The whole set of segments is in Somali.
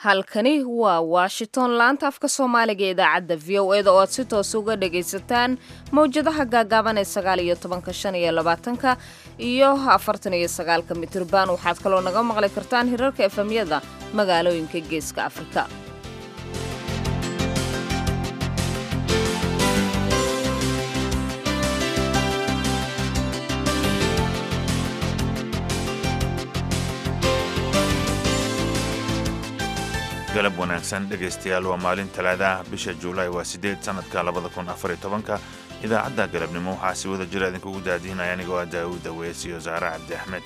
halkani waa washington laanta afka soomaaliga ee idaacadda v o eda oo aad si toos uga dhagaysataan mawjadaha gaagaaban ee sagaal iyo tobanka shan iyo labaatanka iyo afartan iyo sagaalka mitirban waxaad kaloo naga maqli kartaan hirarka efemyada magaalooyinka geeska afrika galab wanaagsan dhegaystayaal waa maalin talaadaah bisha juulaay waa siddeed sannadka labada kun afariyo tobanka idaacadda galabnimo waxaa si wada jira idinkugu daadihinaya anigoo ah daawuud aweys iyo saare cabdi axmed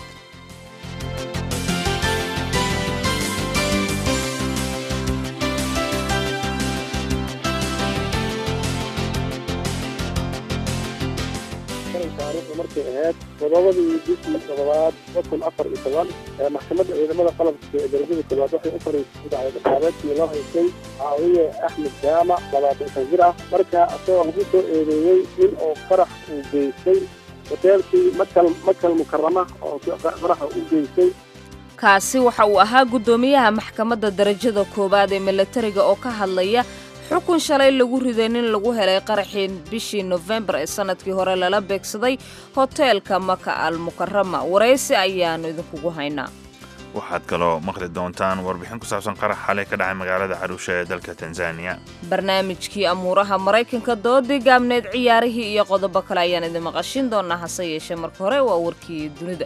taariikhdu markay ahayd todobadii bishii todobaad kun afar iyo toban maxkamadda ciidamada qalabka ee darajada koowaad waxay u fariisay dacwadaqaabeedkii loo haysay caawiye axmed jaamac labaatan shan jir ah marka isagoo lagu soo eedeeyey in uu farax uu geystay hoteelkii makal makal mukarama oo faraxa u geystay kaasi waxa uu ahaa guddoomiyaha maxkamadda darajada koowaad ee milatariga oo ka hadlaya xukun shalay lagu riday nin lagu helay qaraxii bishii nofembar ee sannadkii hore lala beegsaday hoteelka maka al mukarama waraysi ayaannu idinkugu haynaa waxaad kaloo maqli doontaan warbixin ku saabsan qarax xalay ka dhacay magaalada caruusha ee dalka tanzaniya barnaamijkii amuuraha maraykanka doodii gaabneed ciyaarihii iyo qodobo kale ayaan idin maqashin doonaa hase yeeshee marka hore waa warkii dunida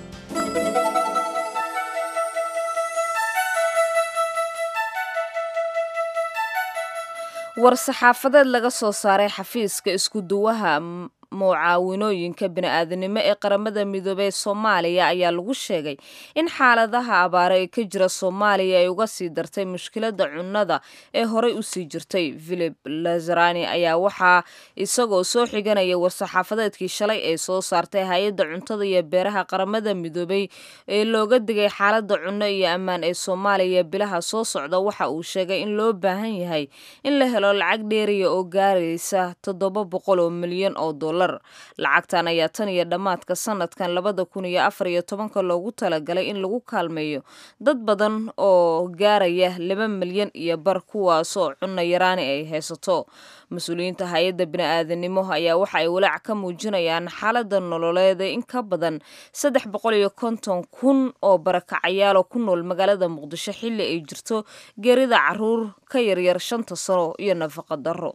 war-saxaafadeed laga soo saaray xafiiska isku-duwaha mucaawinooyinka bini-aadanimo ee qaramada midoobey ee soomaaliya ayaa lagu sheegay in xaaladaha abaare ee ka jira soomaaliya ay uga sii dartay mushkiladda cunnada ee horey usii jirtay philip lazarani ayaa waxaa isagoo soo xiganaya war-saxaafadeedkii shalay ee soo saartay hay-adda cuntada iyo beeraha qaramada midoobey ee looga digay xaaladda cunno iyo ammaan ee soomaaliya bilaha soo socda waxa uu sheegay in loo baahan yahay in la helo lacag dheeriya oo gaaraysa toddoba boqol oo milyan oo dollar lacagtan ayaa tan iyo dhammaadka sanadkan labada kun iyo afar iyo tobanka loogu talagalay in lagu kaalmeeyo dad badan oo gaaraya laba milyan iyo bar kuwaasoo cunno yaraani ay haysato mas-uuliyiinta hay-adda bini-aadanimo ayaa waxa ay walaac ka muujinayaan xaaladda nololeed ee in ka badan saddex boqol iyo konton kun oo barakacayaalo ku nool magaalada muqdisho xilli ay jirto geerida caruur ka yaryar shanta sano iyo nafaqa darro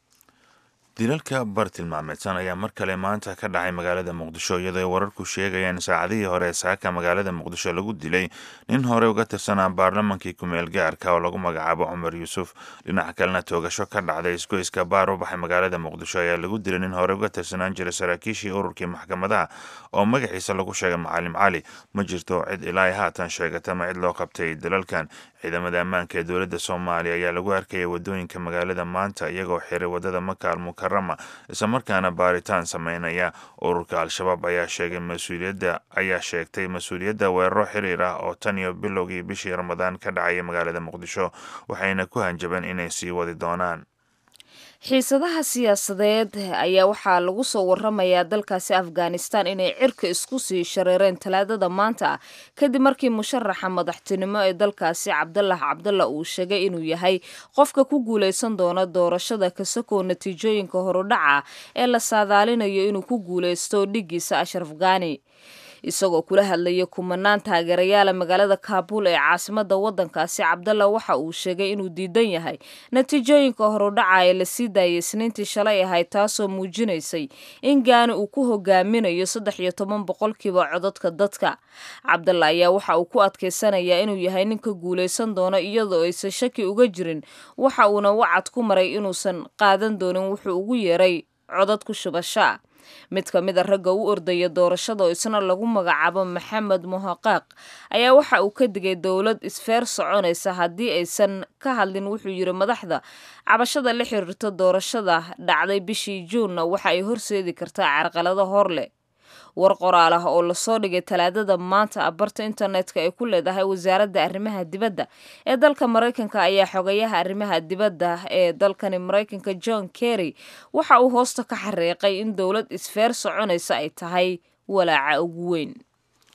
dilalka bartilmaameedsan ayaa mar kale maanta ka dhacay magaalada muqdisho iyadoo ay wararku sheegayaan saacadihii hore saaka magaalada muqdisho lagu dilay nin hore uga tirsanaa baarlamankii kumeel gaarka oo lagu magacaabo cumar yuusuf dhinaca kalena toogasho ka dhacday isgoyska baar u baxay magaalada muqdisho ayaa lagu dilay nin hore uga tirsanaan jiray saraakiishii ururkii maxkamadaha oo magaciisa lagu sheegay macalim cali ma jirto cid ilaa haatan sheegata ma cid loo qabtay dilalkan ciidamada ammaanka ee dowladda soomaaliya ayaa lagu arkayay wadooyinka magaalada maanta iyagoo xiray wadada maka al mukarama islamarkaana baaritaan sameynaya ururka al-shabaab ayaa sheegay mas-uuliyadda ayaa sheegtay mas-uuliyadda weeraro xiriir ah oo tan iyo bilowgii bishii ramadaan ka dhacaya magaalada muqdisho waxayna ku hanjabeen inay sii wadi doonaan xiisadaha siyaasadeed ayaa waxaa lagu soo waramayaa dalkaasi afghanistan inay cirka isku sii shareereen talaadada maanta ah kadib markii musharaxa madaxtinimo ee dalkaasi cabdalaah cabdalla uu sheegay inuu yahay qofka ku guulaysan doona doorashada kasakoo natiijooyinka horudhaca ee la saadaalinayo inuu ku guulaysto dhigiisa ashraf ghani isagoo kula hadlaya kumanaan taageerayaala magaalada kaabul ee caasimada wadankaasi cabdalla waxa uu sheegay inuu diidan yahay natiijooyinka horudhaca ee lasii daayay isniintii shalay ahayd taasoo muujinaysay in gaani uu ku hogaaminayo saddex iyo toban boqolkiiba codadka dadka cabdalla ayaa waxa uu ku adkaysanayaa inuu yahay ninka guulaysan doono iyadoo aysan shaki uga jirin waxa uuna wacad ku maray inuusan qaadan doonin wuxuu ugu yeeray codad ku shubashaa mid ka mid a ragga u ordaya doorashada oo isna lagu magacaabo maxamed muhaqaaq ayaa waxa uu ka digay dowlad isfeer soconaysa haddii aysan ka hadlin wuxuu yidhi madaxda cabashada la xiriirta doorashada dhacday bishii juunna waxa ay horseedi kartaa carqalado hor leh war qoraal ah oo lasoo dhigay talaadada maanta ah barta internetka ay ku leedahay wasaaradda arrimaha dibadda ee dalka maraykanka ayaa xogayaha arrimaha dibadda ee dalkani maraykanka john kerry waxa uu hoosta ka xariiqay in dowlad isfeer soconaysa ay tahay walaaca ugu weyn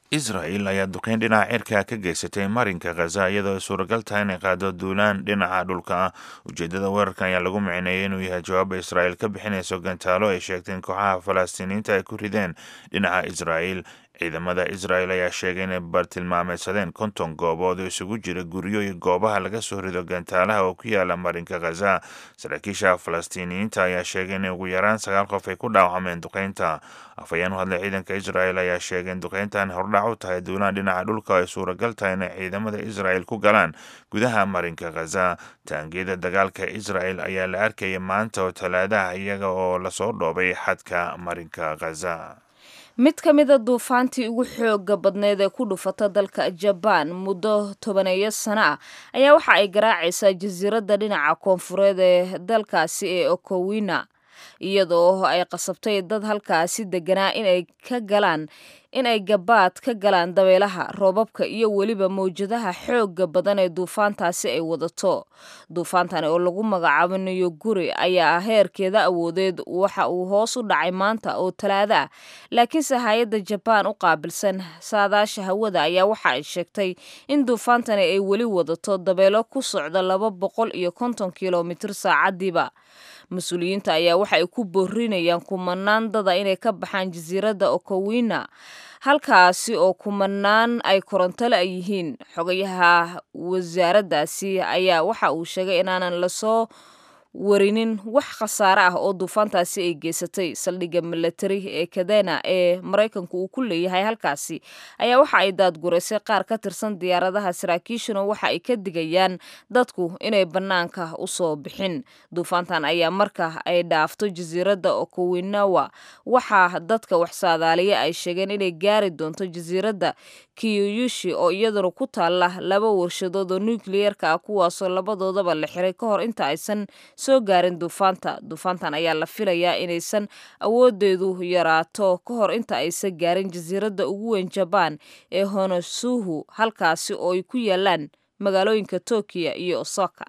israel ayaa duqeyn dhinaca cirka ka geysatay marinka khaza iyadoo ay suuragal tahay inay qaado duulaan dhinaca dhulka ah ujeedada weerarkan ayaa lagu micneeyay inuu yahay jawaaba israel ka bixinayso gantaalo ay sheegteen kooxaha falastiiniyiinta ay ku rideen dhinaca israel ciidamada israel ayaa sheegay inay bartilmaameedsadeen konton goobood oo isugu jira guryo iyo goobaha laga soo rido gantaalaha oo ku yaala marinka khaza saraakiisha falastiiniyiinta ayaa sheegay in ugu yaraan sagaal qof ay ku dhaawacmeen duqeynta afhayeen u hadlay ciidanka israel ayaa sheegay in duqeyntan hordhac u tahay duulaan dhinaca dhulka ay suuragal tahay inay ciidamada israel ku galaan gudaha marinka khaza taangiyada dagaalka israel ayaa la arkaya maanta oo talaadaha iyaga oo lasoo dhoobay xadka marinka khaza mid ka mida duufaantii ugu xooga badneed ee ku dhufata dalka jabaan muddo tobaneeyo sano ah ayaa waxa ay garaacaysaa jasiiradda dhinaca koonfureed ee dalkaasi ee okowina iyadoo ay qasabtay dad halkaasi deganaa inay ka galaan in ay gabaad ka galaan dabeelaha roobabka iyo weliba mawjadaha xooga badan ee duufaantaasi ay wadato duufaantan oo lagu magacaabo niyoguri ayaa heerkeeda awoodeed waxa uu hoos u dhacay maanta oo talaada ah laakiinse hay-adda jabaan u qaabilsan saadaasha hawada ayaa waxa ay sheegtay in duufaantani ay weli wadato dabeelo ku socda laba boqol iyo konton kilomitir saacadiiba mas-uuliyiinta ayaa waxa ay ku boorinayaan kumanaan dada inay ka baxaan jasiiradda okowina halkaasi oo kumanaan ay korontole ay yihiin xogayaha wasaaraddaasi ayaa waxa uu sheegay inaanan lasoo warinin wax khasaare ah oo duufaantaasi ay geysatay saldhigga milatari ee kadena ee maraykanku uu ku leeyahay halkaasi ayaa waxa ay daadguraysay qaar ka tirsan diyaaradaha saraakiishuna waxa ay ka digayaan dadku inay bannaanka usoo bixin duufaantan ayaa marka ay dhaafto jasiiradda okowinawa waxaa dadka wax saadaaliya ay sheegeen inay gaari doonto jasiiradda kiyuyushi oo iyaduna ku taalla laba warshadood oo nukliyeerka ah kuwaasoo labadoodaba la xiray ka hor inta aysan soo gaarin duufaanta duufaantan ayaa la filayaa inaysan awoodeedu yaraato ka hor inta aysan gaarin jasiiradda ugu weyn jabaan ee honosuhu halkaasi oo ay ku yaalaan magaalooyinka tokiya iyo osaka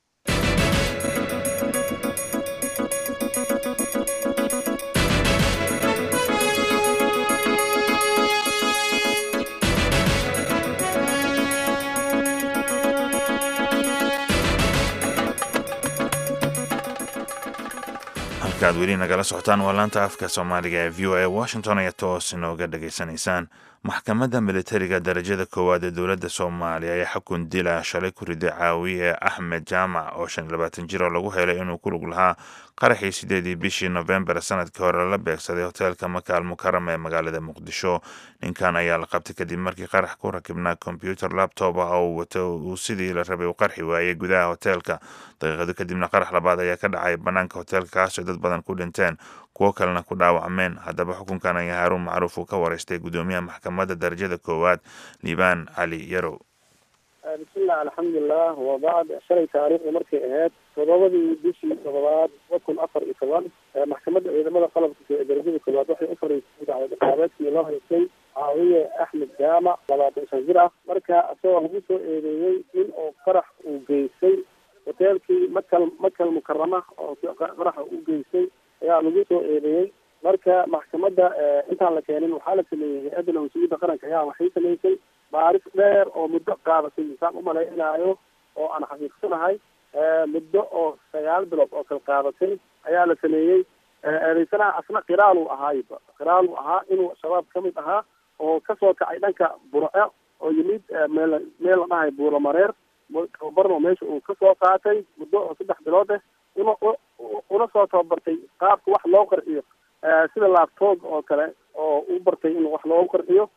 halkaad weli nagala socotaan waa laanta afka soomaaliga ee v o a washington ayaa toos inooga dhageysanaysaan maxkamadda militariga darajada koowaad ee dowladda soomaaliya ayaa xukun dila shalay ku riday caawiye axmed jaamac oo shan iyo labaatan jir oo lagu helay inuu ku lug lahaa qaraxii sideedii bishii nofembar sanadkii hore lala beegsaday hoteelka makaal mukarama ee magaalada muqdisho ninkan ayaa la qabtay kadib markii qarax ku rakibnaa kombyuter labtob ah oo uu wato uu sidii la rabay u qarxi waayey gudaha hoteelka daqiiqado kadibna qarax labaad ayaa ka dhacay bannaanka hoteelka kaasoo dad badan ku dhinteen kuwo kalena ku dhaawacmeen haddaba xukunkan ayaa haaruun macruuf uu ka wareystay gudoomiyaha maxkamadda darajada koowaad liibaan cali yarow bismillah alxamdulilah wabacd shalay taariikhda markay ahayd todobadii bishii todobaad laba kun afar iyo toban maxkamadda ciidamada qalabka ee darajada koowaad waxay u fariisay dacwad ciqaabeedkii loo haystay caawiye axmed jaamac labaatan shan jir ah marka isagoo lagu soo eedeeyey in uu qarax uu geystay hoteelkii makal makal mukarama oo qaraxa u geystay ayaa lagu soo eedeeyey marka maxkamadda intaan la keenin waxaa la sameeyey hay-adda nabadsugyadda qaranka ayaa waxay samaysay baaris dheer oo muddo qaadatay insaan umalaynaayo oo aan xaqiiqsanahay muddo oo sagaal bilood oo kala qaadatay ayaa la sameeyey eedeysanaha asna qiraal uu ahaayba qiraal uu ahaa inuu shabaab ka mid ahaa oo kasoo kacay dhanka burce oo yimid meel meel la dhahay buuramareer tababarno meesha uu kasoo qaatay muddo oo saddex bilood ah una una soo tababartay qaabka wax loo qarxiyo sida laabtoob oo kale oo u bartay in wax loogu qarxiyo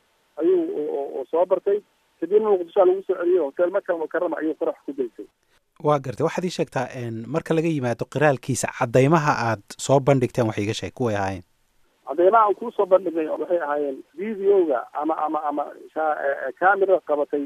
ayuu soo bartay kadibna muqdishoa lagu soo celiyey hotel makal mukarama ayuu qarax ku geystay waa gartay waxaad ii sheegtaa marka laga yimaado qiraalkiisa caddaymaha aad soo bandhigteen wax iiga sheeg kuway ahaayeen cadeymaha aan kusoo bandhignay waxay ahaayeen videoga ama ama ama camera qabatay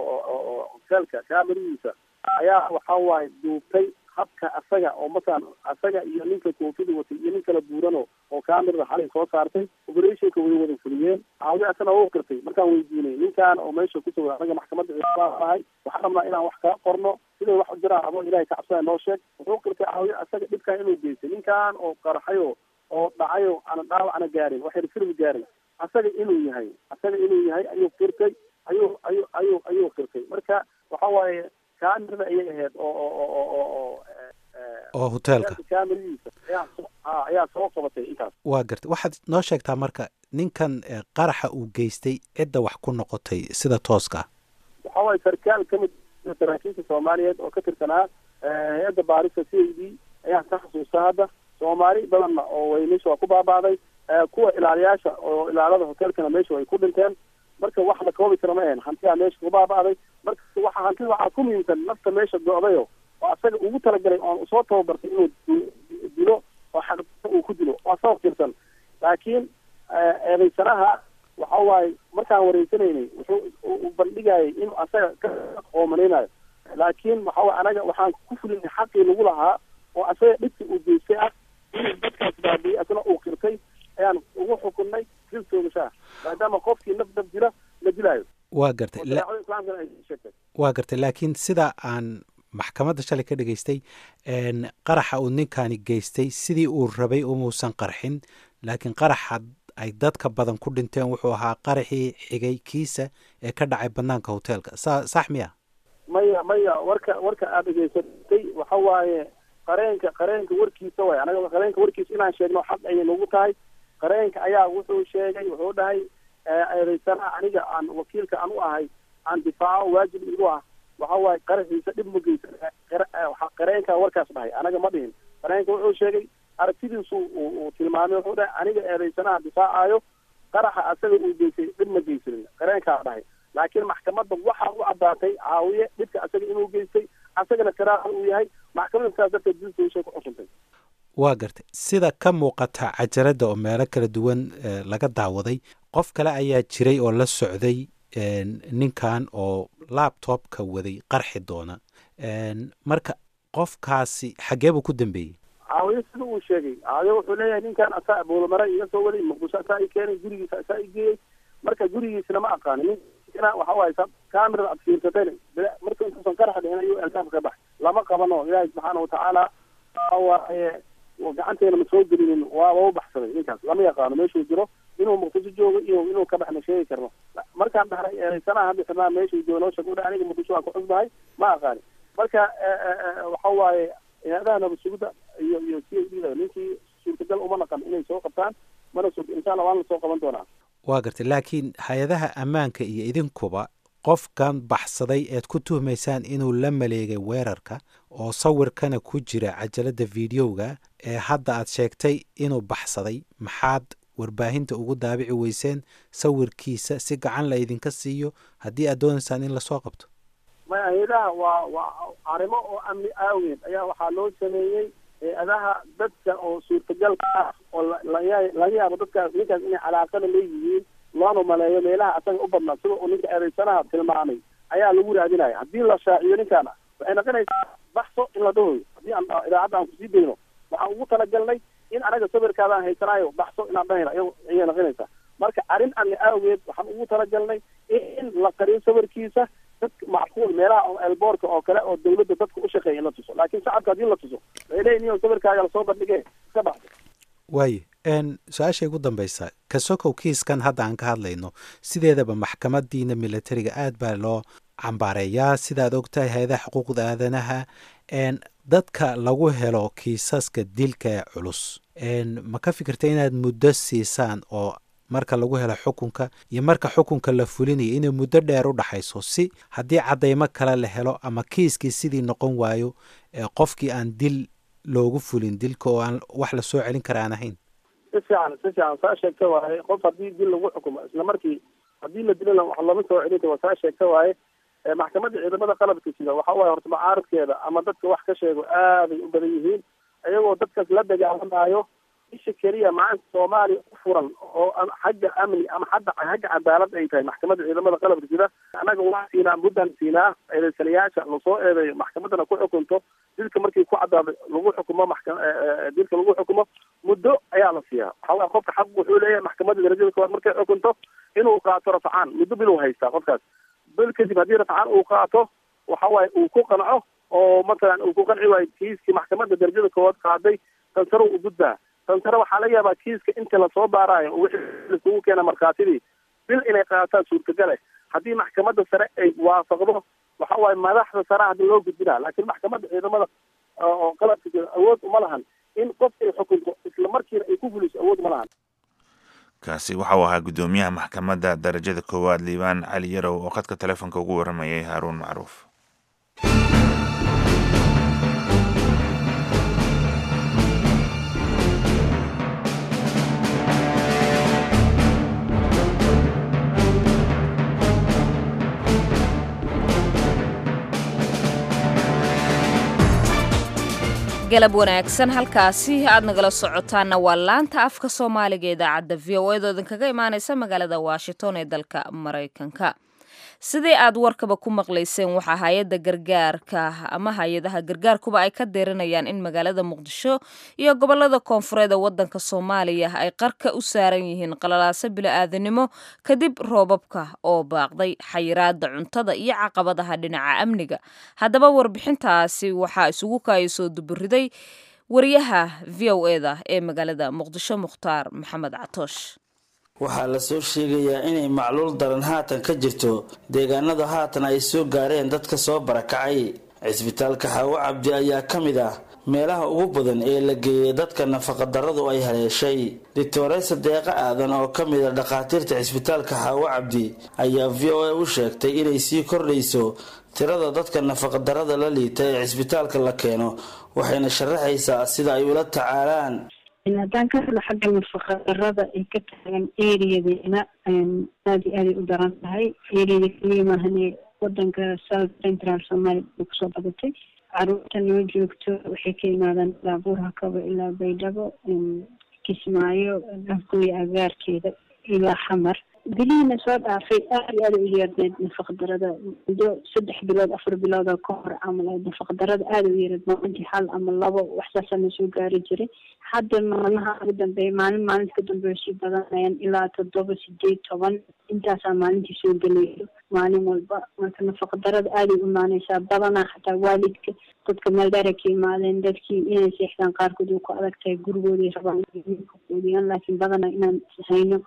oo hotelka cameradiisa ayaa waxa waaye duubtay habka asaga oo masalan asaga iyo ninka koofida watay iyo nin kala buurano oo camerada xalay soo saartay operationka way wada fuliyeen caawi asana u qirtay markaan weydiinay ninkan oo meesha kusoo anaga maxkamadda ahay waxaan rabnaa inaan wax kaa qorno siday wax u jiraan adoo ilahay ka cabsada noo sheeg wuxuu qirtay caawi asaga dhibkan inuu geystay ninkan oo qarxayo oo dhacayo ana dhaawacna gaarin waxayna firmi gaarin asaga inuu yahay asaga inuu yahay ayuu qirtay ayuu ayuu ayuu ayuu qirtay marka waxa waaye kaamirada ayay ahayd oo oo oo oo oo oo hoteelka kaamiradiisa ayaa soo ayaa soo qabatay intaas waa gartay waxaad noo sheegtaa marka ninkan qaraxa uu geystay cidda wax ku noqotay sida tooska ah waxa waaye sarkaal ka mid saraakiisha soomaaliyeed oo ka tirsanaa hay-adda baarista c a d ayaan ka xasuusta hadda soomaali badanna oo way meesha waa ku baaba'day kuwa ilaaliyaasha oo ilaalada hoteelkana meesha way ku dhinteen marka wax la koobi kara ma ahen hantiyaa meesha ku baaba'day marka waxa hantida waxaa ku muhiimsan nafta meesha go-dayo oo asaga ugu talagalay oon soo tababartay inuu dilo oo xad uu ku dilo waa sabab jirsan laakiin eedaysanaha waxa waaye markaan wareysanaynay wuxuu u bandhigayay inuu asaga ka qoomanaynayo laakiin waxa waye anaga waxaan ku fulinay xaqii lagu lahaa oo asaga dhibka uu geystay ah inuu dadkaas baabiyey asna uu qirtay ayaan ugu xukunnay dil toogashaha maadaama qofkii naf naf dila la dilaayo waa gartay shareecada islaamkana ay sheegtay waa gartay laakiin sida aan maxkamadda shalay ka dhageystay qaraxa uu ninkani geystay sidii uu rabay umuusan qarxin laakiin qaraxa ay dadka badan ku dhinteen wuxuu ahaa qaraxii xigay kiisa ee ka dhacay banaanka hoteelka sa sax miya maya maya warka warka aada dhegeysatay waxa waaye qareenka qareenka warkiisa waay anaga qareenka warkiisa inaan sheegno xaq ayay nagu tahay qareenka ayaa wuxuu sheegay wuxuu dhahay eedaysana aniga aan wakiilka aan u ahay aan difaaco waajib igu ah waxa waaye qaraxiisa dhib ma geysa qareenka warkaas dhahay anaga ma dhihin qareenka wuxuu sheegay aragtidiisu uu tilmaamay wuxuu dhahay aniga eedaysanaha difaacayo qaraxa asaga uu geystay dhib ma geysanin qareenkaa dhahay laakiin maxkamadda waxaa u caddaatay caawiye dhibka asaga inuu geystay asagana karaaha uu yahay maxkamadda saas darteed diltooshay ku xukuntay waa gartay sida ka muuqata cajaradda oo meelo kala duwan laga daawaday qof kale ayaa jiray oo la socday ninkan oo labtobka waday qarxi doona marka qofkaasi xaggee buu ku dambeeyey caawiye sida uu sheegay caawiye wuxuu leeyahay ninkan asaa buulamare iga soo waday muqdisho asaa i keenay gurigiisa asaa i geeyey marka gurigiisana ma aqaani ninkana waxa waaye camerada ad fiirsatayna marka intuusan qaraxa dhicin ayuu albaabka ka baxay lama qabano ilaahay subxaana watacaala waxa waaye gacanteena ma soo gelinin waaba u baxsaday ninkaas lama yaqaano meeshuu jiro inuu muqdisho joogo iyo inuu ka baxna sheegi karno markaan dhahnay eedaysanaha hadda xirnaa meeshuu joogo noo sheeg aniga muqdisho waan ku cusbahay ma aqaani marka waxa waaye hay-adaha nabadsugidda iyo iyo c a d da ninkii suurtagal uma naqan inay soo qabtaan mana sug insha allah waan lasoo qaban doonaa waa gartay laakiin hay-adaha ammaanka iyo idinkuba qofkan baxsaday eed ku tuhmaysaan inuu la maleegay weerarka oo sawirkana ku jira cajaladda videoga ee hadda aad sheegtay inuu baxsaday maxaad warbaahinta ugu daabici weyseen sawirkiisa si gacan la idinka siiyo haddii aad doonaysaan in lasoo qabto maya hay-adaha waa waa arrimo oo amni aaweed ayaa waxaa loo sameeyey hay-adaha dadka oo suurtagalka ah oo laga yaabo dadkaas ninkaas inay calaaqada leeyihiin loona maleeyo meelaha asaga u badnaa sida uu ninka eedaysanaha tilmaamay ayaa lagu raadinaya haddii la shaaciyo ninkaana waxay noqonaysaa baxso in la dhahoyo haddii aan idaacadda aan kusii dayno waxaan ugu talagalnay in anaga sawirkaadaan haysanaayo baxso inaan dhahayna ayay noqonaysaa marka arrin amni aageed waxaan ugu talagalnay in la qariyo sawirkiisa dadka macquul meelaha elboorka oo kale oo dawladda dadka u shaqeeya in la tuso laakiin shacabka haddii la tuso waxay leeyihin iyo sawirkaaga lasoo bandhige iska baxso waaye su-aashay ugu dambaysa kasokow kiiskan hadda aan ka hadlayno sideedaba maxkamadiina militariga aad baa loo cambaareeyaa sidaad ogtahay hay-adaha xuquuqda aadanaha dadka lagu helo kiisaska dilka ee culus ma ka fikirta inaad muddo siisaan oo marka lagu helo xukunka iyo marka xukunka la fulinayo inay muddo dheer u dhaxayso si haddii caddaymo kale la helo ama kiiskii sidii noqon waayo qofkii aan dil loogu fulin dilka oo aan wax lasoo celin kara aan ahayn si fiican si fiican saa sheegta waaye qof haddii dil lagu xukumo isla markii haddii la dilana wax lama soo celinta waa saa sheegta waaye maxkamadda ciidamada qalabka sida waxa waaye horta mucaaradkeeda ama dadka wax ka sheego aaday u badan yihiin iyagoo dadkaas la dagaalamayo isha keliya maanta soomaaliya u furan oo xagga amni ama hadda xagga cadaalad ay tahay maxkamadda ciidamada qalabka sida annaga waa siinaa muddan siinaa eedeysanayaasha lasoo eedeeyo maxkamaddana ku xukunto dilka markii ku caddaado lagu xukumo maxka dilka lagu xukumo muddo ayaa la siiyaa waxaa qofka xaq wuxuu leeyahay maxkamadda darajada koowaad markay xukunto inuu qaato rafcaan muddo bil uu haystaa qofkaas bil kadib haddii rafcaan uu qaato waxa waaye uu ku qanco oo matalan uu ku qanci waayo kiiskii maxkamadda darajada koowaad qaaday kansarow u gudbaa tan sare waxaa laga yaabaa kiiska inta lasoo baaraayo oo wixii laisugu keena markhaatidii bil inay qaadataan suurtagale haddii maxkamadda sare ay waafaqdo waxa waaye madaxda sare hadda loo gudbinaa laakiin maxkamadda ciidamada oo qalabka jira awood uma lahan in qof ay xukunto isla markiina ay ku fuliso awood uma lahan kaasi waxa uu ahaa guddoomiyaha maxkamadda darajada koowaad liibaan cali yarow oo khadka telefoonka ugu warramayay haaruun macruuf galab wanaagsan halkaasi aad nagala socotaanna waa laanta afka soomaaliga idaacadda v o edo idinkaga imaaneysa magaalada washington ee dalka maraykanka sidii aad warkaba ku maqlayseen waxaa hay-adda gargaarka ama hay-adaha gargaarkuba ay ka deerinayaan in magaalada muqdisho iyo gobolada koonfureed ee wadanka soomaaliya ay qarka u saaran yihiin qalalaaso bilo-aadanimo kadib roobabka oo baaqday xayiraada cuntada iyo caqabadaha dhinaca amniga haddaba warbixintaasi waxaa isugu kaayasoo duburiday wariyaha v o eda ee magaalada muqdisho mukhtaar maxamed catoosh waxaa lasoo sheegayaa inay macluul daran haatan ka jirto deegaanada haatan ay soo gaareen dadka soo barakacay cisbitaalka xaawo cabdi ayaa ka mid ah meelaha ugu badan ee la geeyay dadka nafaqadarradu ay haleeshay doctoresa deeqa aadan oo ka mid a dhakhaatiirta cisbitaalka xaawo cabdi ayaa v o a u sheegtay inay sii kordhayso tirada dadka nafaqadarrada la liita ee cisbitaalka la keeno waxayna sharaxaysaa sida ay ula tacaalaan haddaan ka hadlo xagga nafaqadarada ay ka taagan eriyadeena aada iyo aaday u daran tahay eriyada keliya maahane wadanka south central somalia bay kusoo badatay caruurta noo joogto waxay ka yimaadaan ilaa buurhakaba ilaa baydhabo kismaayo afgooya agaarkeeda ilaa xamar bilihiina soo dhaafay aada iyo aada u yeerneed nafaqdarada muddo saddex bilood afar bilooda ka hor camal nafaqdarada aada u yeereed maalintii hal ama labo waxsaasaa na soo gaari jiray hadda maalmaha ugu dambeeya maalin maalinta ka dambeeya sii badanayaan ilaa toddoba sideed toban intaasaa maalintii soo gelayo maalin walba marka nafaqdarada aaday u imaaneysaa badanaa xataa waalidka dadka meel dheera ka imaadeen dadkii inay seexdaan qaarkood uu ku adag tahay gurigooday rabaan inay ka quudiyaan laakiin badanaa inaan hayno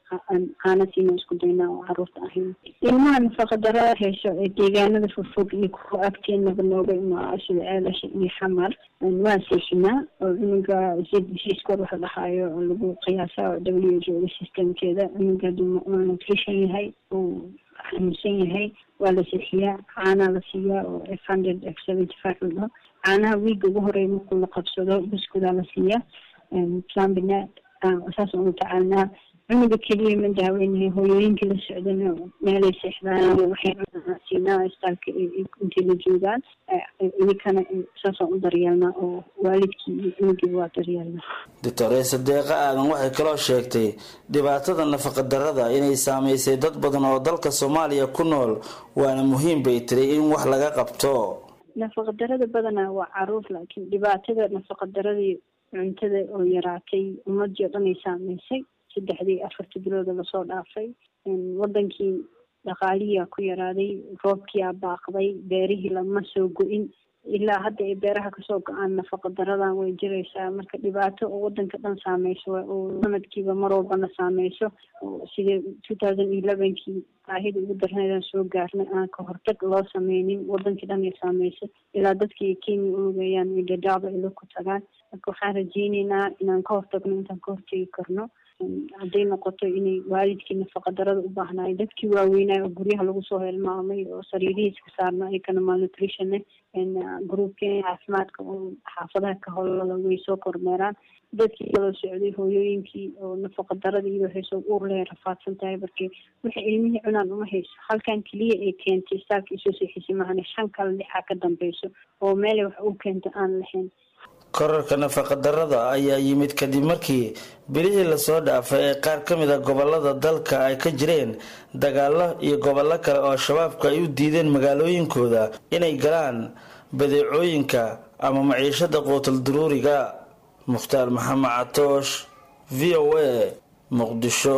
aana siina isku daynaa oo caruurta ahayn ilmaha nafaqadarada hesho ee deegaanada fogfog iyo kuwa agteenaba nooga imaa sida ceelasha iyo xamar waa seexinaa oo cunuga zbcskor waxa dhahaayo oo lagu qiyaasa w h o systemkeeda cunuga haduu nutrition yahay uu xanuunsan yahay waa la seexiyaa caanaa la siiyaa oo f hundred f seventy five la dhaho caanaha wiiga ugu horeeya markuu la qabsado buskudaa la siiyaa plambina saas unu tacaalnaa cunuga keliya ma daaweynahay hooyooyinkii la socdana meelay seexdaan waxay siinaa istaalka intay la joogaan idinkana saasaan u daryeelnaa oo waalidkii iyo cunugiiba waa daryeelnaa doctoresa deeqa aadan waxay kaloo sheegtay dhibaatada nafaqadarrada inay saameysay dad badan oo dalka soomaaliya ku nool waana muhiim bay tiri in wax laga qabto nafaqadarrada badanaa waa caruur laakiin dhibaatada nafaqadaradii cuntada oo yaraatay ummadii oo dhan ay saameysay saddexdii afartii bilooda lasoo dhaafay wadankii dhaqaalihiia ku yaraaday roobkiia baaqday beerihii lama soo go-in ilaa hadda ay beeraha kasoo go-aan nafaqa daradan way jiraysaa marka dhibaato oo wadanka dhan saameyso oo sanadkiiba mar walbana saameyso sidii two thousand elevenkii baahida ugu darneedaan soo gaarnay aan ka hortag loo sameynin wadankii dhan ay saameyso ilaa dadkii kenya uogayaan ay dhadhaaba ilo ku tagaan marka waxaan rajeyneynaa inaan ka hortagno intaan ka hortegi karno hadday noqoto inay waalidkii nafaqadarada u baahnaay dadkii waaweynaayo oo guryaha lagu soo helmaamay oo sariirihiiska saarna ayakana malnutrition groupkeen caafimaadka oo xaafadaha ka howlada way soo kormeeraan dadkii kaloo socday hooyooyinkii oo nafaqadarada iyadoo hayso uur lehe rafaadsan tahay markii waxay ilmihii cunaan uma hayso halkan keliya ay keentay istaalka isoo seexisay mahane shan kale lixaa ka dambeyso oo meelay wax u keento aan lahayn korarka nafaqadarrada ayaa yimid kadib markii bilihii lasoo dhaafay ee qaar ka mid a gobolada dalka ay ka jireen dagaalo iyo gobollo kale oo shabaabku ay u diideen magaalooyinkooda inay galaan badeecooyinka ama maciishada quutal duruuriga mukhtaar maxamed catoosh v o a muqdisho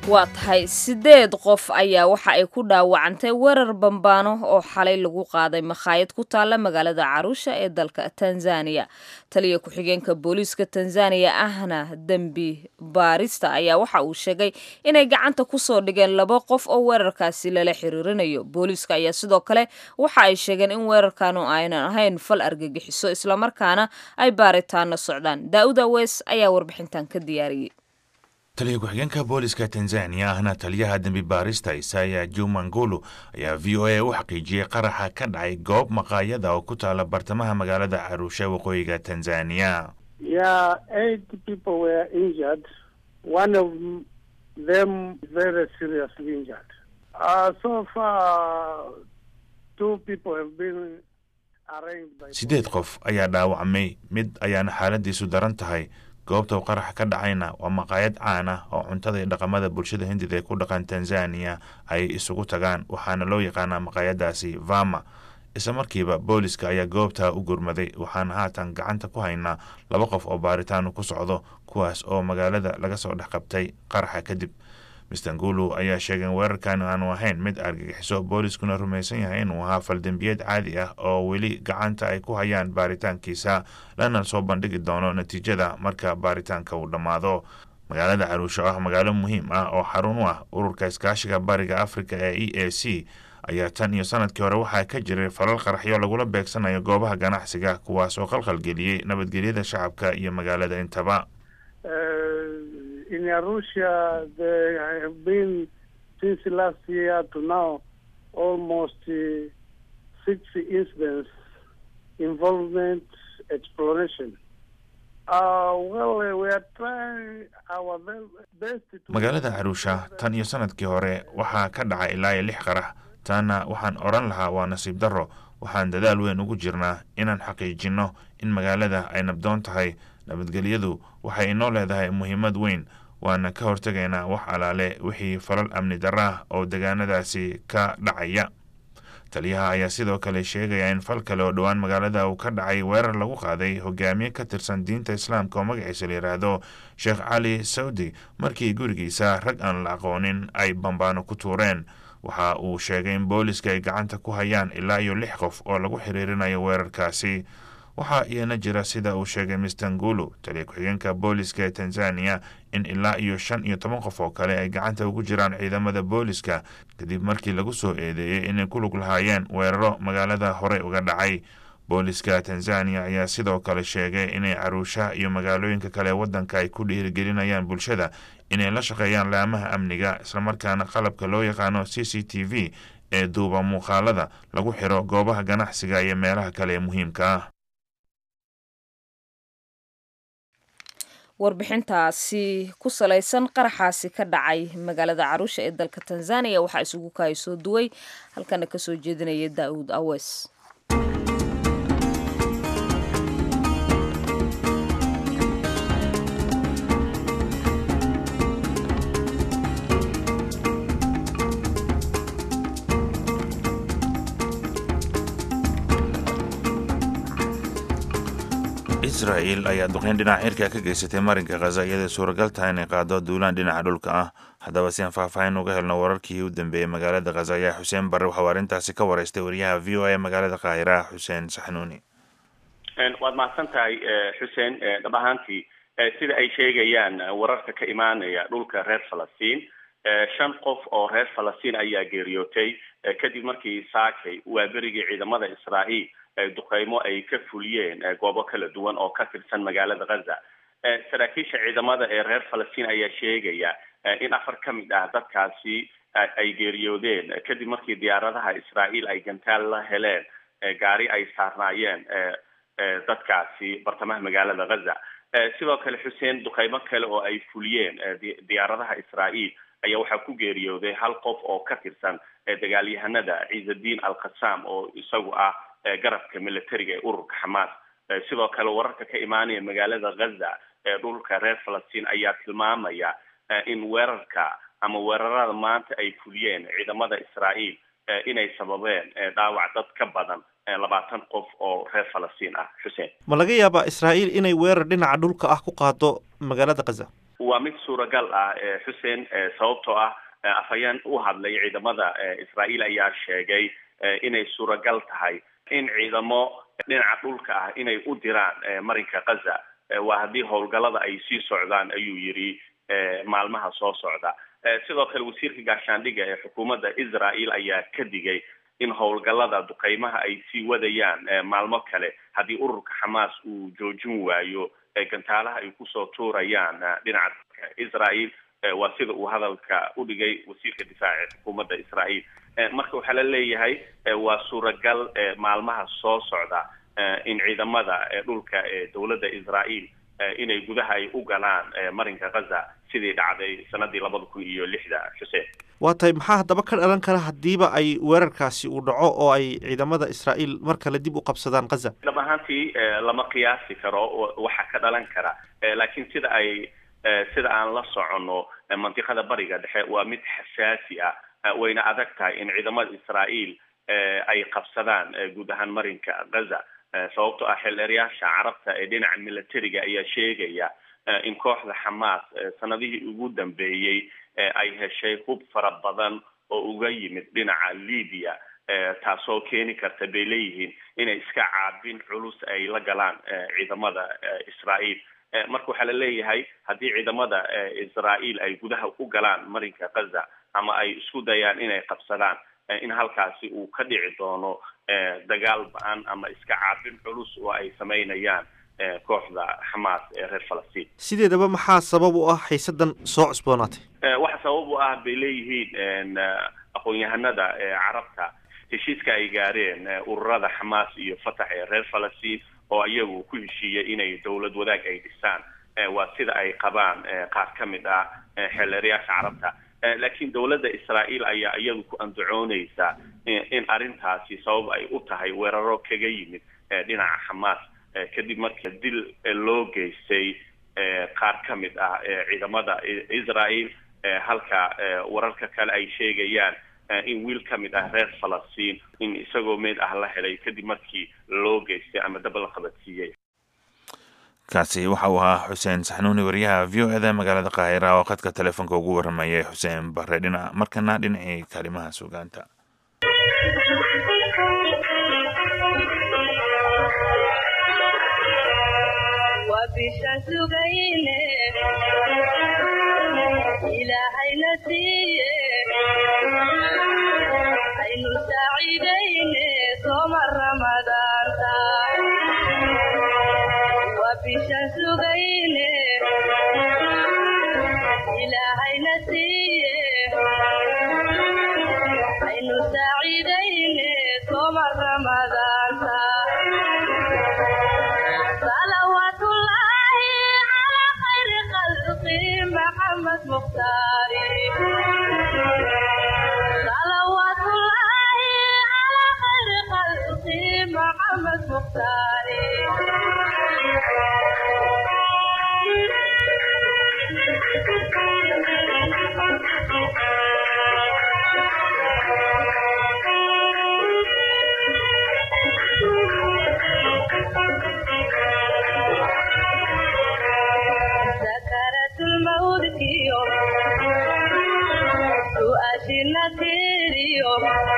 waa tahay sideed qof ayaa waxa ay ku dhaawacantay weerar bambaano oo xalay lagu qaaday makhaayad ku taalla magaalada caruusha ee dalka tanzaniya taliya ku-xigeenka booliiska tanzaniya ahna dembi baarista ayaa waxa uu sheegay inay gacanta kusoo dhigeen laba qof oo weerarkaasi lala xiriirinayo booliiska ayaa sidoo kale waxa ay sheegeen in weerarkanu aynan ahayn fal argagixiso islamarkaana ay baaritaano socdaan daa'ud awees ayaa warbixintan ka diyaariyey taliya ku-xigeenka booliska tanzaniya ahna taliyaha dembi baarista isaya jumangulu ayaa v o a u xaqiijiyey qaraxa ka dhacay goob maqaayada oo ku taala bartamaha magaalada caruusha waqooyiga tanzaniya Yeah, eight people were injured. One of them very seriously injured. Uh, so far, two people have been arraigned by. siddeed qof ayaa dhaawacmay mid ayaana xaaladiisu daran tahay goobta uu qaraxa ka dhacayna waa maqaayad caan ah oo cuntada iyo dhaqamada bulshada hindida ee ku dhaqan tanzaniya ay isugu tagaan waxaana loo yaqaanaa maqaayadaasi vama isla markiiba booliska ayaa goobtaa u gurmaday waxaana haatan gacanta ku haynaa laba qof oo baaritaanu ku socdo kuwaas oo magaalada laga soo dhex qabtay qaraxa kadib mister ngulu ayaa sheegay in weerarkan aanu ahayn mid argagixiso booliskuna rumaysan yahay inuu ahaa faldembiyeed caadi ah oo weli gacanta ay ku hayaan baaritaankiisa lana soo bandhigi doono natiijada marka baaritaanka uu dhammaado magaalada caruusho ah magaalo muhiim ah oo xarun u ah ururka iskaashiga bariga africa ee e a c ayaa tan iyo sanadkii hore waxaa ka jiray falal qaraxyo lagula beegsanayo goobaha ganacsiga kuwaas oo qalqalgeliyey nabadgelyada shacabka iyo magaalada intaba Uh, in Arusha, there have been since last year to now almost uh, six incidents involvement exploration. Uh, well, uh, we are trying our ve- best to. magaalada caruusha tan iyo sanadkii hore waxaa ka dhacay ilaa iyo lix qarax taana waxaan odhan lahaa waa nasiib darro waxaan dadaal weyn ugu jirnaa inaan xaqiijinno in magaalada ay nabdoon tahay nabadgelyadu waxay inoo leedahay muhiimad weyn waana ka hortegaynaa wax alaale wixii falal amni darra ah oo degaanadaasi ka dhacaya taliyaha ayaa sidoo kale sheegaya in fal kale oo dhowaan magaalada uu ka dhacay weerar lagu qaaday hogaamiye ka tirsan diinta islaamka oo magaciisa la yidhaahdo sheekh cali sawdi markii gurigiisa rag aan la aqoonin ay bambaano ku tuureen waxa uu sheegay in booliska ay gacanta ku hayaan ilaa iyo lix qof oo lagu xiriirinayo weerarkaasi waxaa iyana jira sida uu sheegay mister ngulu taliya ku-xigeenka booliska ee tanzaniya in ilaa iyo shan iyo toban qof oo kale ay gacanta ugu jiraan ciidamada booliska kadib markii lagu soo eedeeyey inay ku lug lahaayeen weeraro magaalada hore uga dhacay booliska tanzaniya ayaa sidoo kale sheegay inay caruusha iyo magaalooyinka kale ee waddanka ay ku dhiirigelinayaan bulshada inay la shaqeeyaan laamaha amniga islamarkaana qalabka loo yaqaano c c t v ee duuba muuqaalada lagu xiro goobaha ganacsiga iyo meelaha kale ee muhiimka ah warbixintaasi ku salaysan qaraxaasi ka dhacay magaalada caruusha ee dalka tanzaniya waxaa isugu kahay soo duway halkana kasoo jeedinaya daa'uud awees israel ayaa duqeyn dhinaca xirka ka geysatay marinka khaza iyadoo suuragal tahay inay qaado duulaan dhinaca dhulka ah haddaba si aan faahfaahin uga helno wararkii u dambeeyey magaalada khaza ayaa xuseen barre waxauu arrintaasi ka wareystay wariyaha v o a magaalada qaahira xuseen saxnuuni waad mahadsan tahay xuseen dhab ahaantii sida ay sheegayaan wararka ka imaanaya dhulka reer falastiin shan qof oo reer falastiin ayaa geeriyootay kadib markii saakay waa berigii ciidamada israa'iil duqeymo ay ka fuliyeen goobo kala duwan oo ka tirsan magaalada khaza saraakiisha ciidamada ee reer falastiin ayaa sheegaya in afar ka mid ah dadkaasi ay geeriyoodeen kadib markii diyaaradaha israa'iil ay gantaal la heleen gaari ay saarnaayeen dadkaasi bartamaha magaalada khaza sidoo kale xuseen duqeymo kale oo ay fuliyeen diyaaradaha israa'iil ayaa waxaa ku geeriyooday hal qof oo ka tirsan dagaalyahanada ciisadiin alkhasaam oo isagu ah garabka militariga ee ururka xamaas sidoo kale wararka ka imaanaya magaalada khaza ee dhulka reer falastiin ayaa tilmaamaya in weerarka ama weerarada maanta ay fuliyeen ciidamada israa'iil inay sababeen dhaawac dad ka badan labaatan qof oo reer falastiin ah xuseen ma laga yaabaa israa'iil inay weerar dhinaca dhulka ah ku qaado magaalada khaza waa mid suuragal ah xuseen sababtoo ah afhayeen u hadlay ciidamada israa'iil ayaa sheegay inay suuragal tahay in ciidamo dhinaca dhulka ah inay u diraan marinka kaza waa haddii howlgallada ay sii socdaan ayuu yidhi maalmaha soo socda sidoo kale wasiirka gaashaandhigga ee xukuumadda israel ayaa ka digay in howlgallada duqeymaha ay sii wadayaan maalmo kale haddii ururka xamaas uu joojin waayo gantaalaha ay kusoo tuurayaan dhinaca israel waa sida uu hadalka u dhigay wasiirka difaaca ee xukuumadda israel marka waxaa la leeyahay waa suuragal maalmaha soo socda in ciidamada dhulka ee dowladda israel inay gudaha ay u galaan marinka kaza sidii dhacday sanadii labada kun iyo lixda xuseen waa tahay maxaa haddaba ka dhalan kara haddiiba ay weerarkaasi uu dhaco oo ay ciidamada israa'iil mar kale dib u qabsadaan kaza dhab ahaantii lama qiyaasi karo waxa ka dhalan kara laakiin sida ay sida aan la soconno mantiqada bariga dhexe waa mid xasaasi ah wayna adag tahay in ciidamada israa'iil ay qabsadaan guud ahaan marinka gaza sababtoo ah xildheeryaasha carabta ee dhinaca militariga ayaa sheegaya in kooxda xamaas sanadihii ugu dambeeyey ay heshay hub fara badan oo uga yimid dhinaca libya taasoo keeni karta bay leeyihiin inay iska caabin culus ay la galaan ciidamada israa'iil marka waxaa la leeyahay haddii ciidamada israa'iil ay gudaha u galaan marinka gaza ama ay isku dayaan inay qabsadaan in halkaasi uu ka dhici doono dagaal ba-an ama iska caabin culus oo ay samaynayaan kooxda xamaas ee reer falastiin sideedaba maxaa sabab u ah xiisadan soo cusboonaatay waxa sabab u ah bay leeyihiin aqoon-yahanada carabta heshiiska ay gaareen ururada xamaas iyo fatax ee reer falastiin oo iyagu ku heshiiyey inay dowlad wadaag ay dhisaan waa sida ay qabaan qaar ka mid ah xeelerayaasha carabta laakiin dowladda israa'iil ayaa iyadu ku andacooneysa in arrintaasi sabab ay u tahay weeraro kaga yimid dhinaca xamaas kadib markii dil loo geystay qaar ka mid ah ciidamada israel halka wararka kale ay sheegayaan in wiil ka mid ah reer falastiin in isagoo meed ah la helay kadib markii loo geystay ama dab la qabadsiiyey kaasi waxa uu ahaa xuseen saxnuuni wariyaha v o eda magaalada qaahira oo khadka telefoonka ugu waramayay xuseen bare dhinac markana dhinacii kalimaha sugaanta ilaahayna siiye aynu saaciidayne sooma ramadaanta waa bishaan sugayne ilaahayna siiye aynu saaciidayne sooma ramadaanta salawaatullaahi calaa khayri khalqi maxamed mukhtaari salawaatullaahi calaa khayri khalqi maxamed mukhtaari sakaratulmawdkiyo su-aashina tiriyo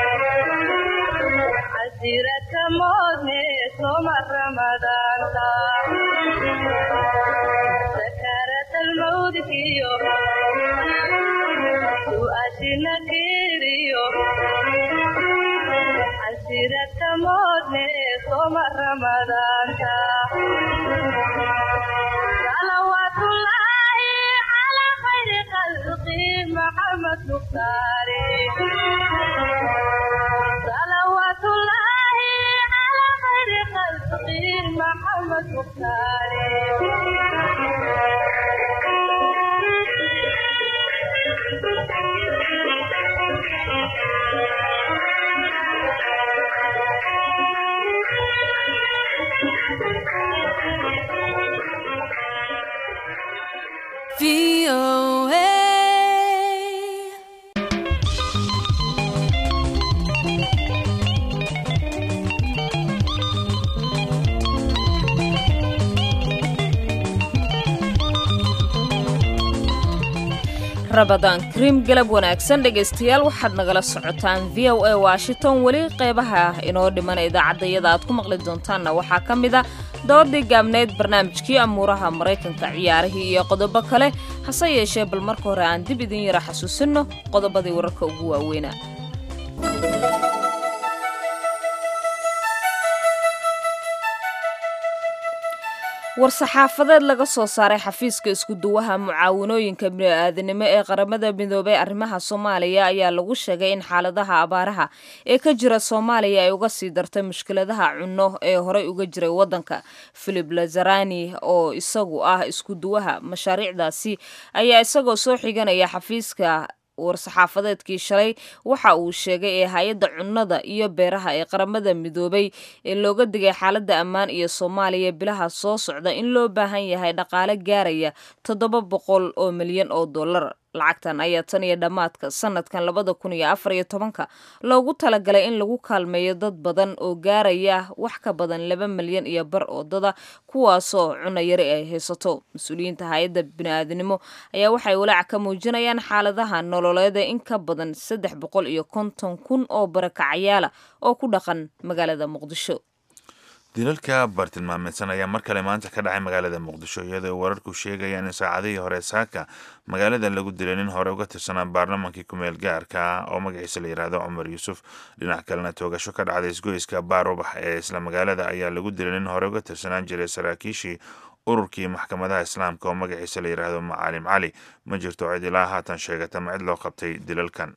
casiraka moodne soma ramadaanta sakaratalmawdkiyo su-aashina tiriyo casiraka moodne soma ramadaanta salawaatullaahi calaa khayri khalqi maxamed mukhtaari salawaatullaahi calaa khayri khalqi maxamed mukhtaari rabadaan kariim galab wanaagsan dhegaystayaal waxaad nagala socotaan v o a washington weli qeybaha inoo dhiman idaacaddayada aad ku maqli doontaanna waxaa ka mid a doodii gaabneyd barnaamijkii amuuraha maraykanka ciyaarihii iyo qodobo kale hase yeeshee bal marka hore aan dib idin yara xasuusinno qodobadii wararka ugu waaweynaa war-saxaafadeed laga soo saaray xafiiska iskuduwaha mucaawanooyinka bini-aadanimo ee qaramada midoobay arrimaha soomaaliya ayaa lagu sheegay in xaaladaha abaaraha ee ka jira soomaaliya ay uga sii dartay mushkiladaha cunno ee horey uga jiray waddanka philip lazarani oo isagu ah iskuduwaha mashaariicdaasi ayaa isagoo soo xiganaya xafiiska war-saxaafadeedkii shalay waxa uu sheegay ee hay-adda cunnada iyo beeraha ee qaramada midoobay ee looga digay xaaladda ammaan iyo soomaaliya bilaha soo socda in loo baahan yahay dhaqaale gaaraya toddoba boqol oo milyan oo dollar lacagtan ayaa tan iyo dhammaadka sanadkan labada kun iyo afar iyo tobanka loogu talagalay in lagu kaalmeeyo dad badan oo gaaraya wax ka badan laba milyan iyo bar oodada kuwaasoo cunno yari ay haysato mas-uuliyiinta hay-adda bini-aadanimo ayaa waxay walaac ka muujinayaan xaaladaha nololeeda in ka badan saddex boqol iyo konton kun oo barakacyaala oo ku dhaqan magaalada muqdisho dilalka bartilmaameedsan ayaa mar kale maanta ka dhacay magaalada muqdisho iyadoo wararku sheegayaan in saacadihii hore saaka magaalada lagu dilay nin hore uga tirsanaa baarlamankii kumeel gaarka oo magaciisa la yidhaahdo cumar yuusuf dhinac kalena toogasho ka dhacday isgoyska baarubax ee isla magaalada ayaa lagu dilay nin hore uga tirsanaan jiray saraakiishii ururkii maxkamadaha islaamka oo magaciisa la yidhaahdo macaalim cali ma jirto cid ilaa haatan sheegata ma cid loo qabtay dilalkan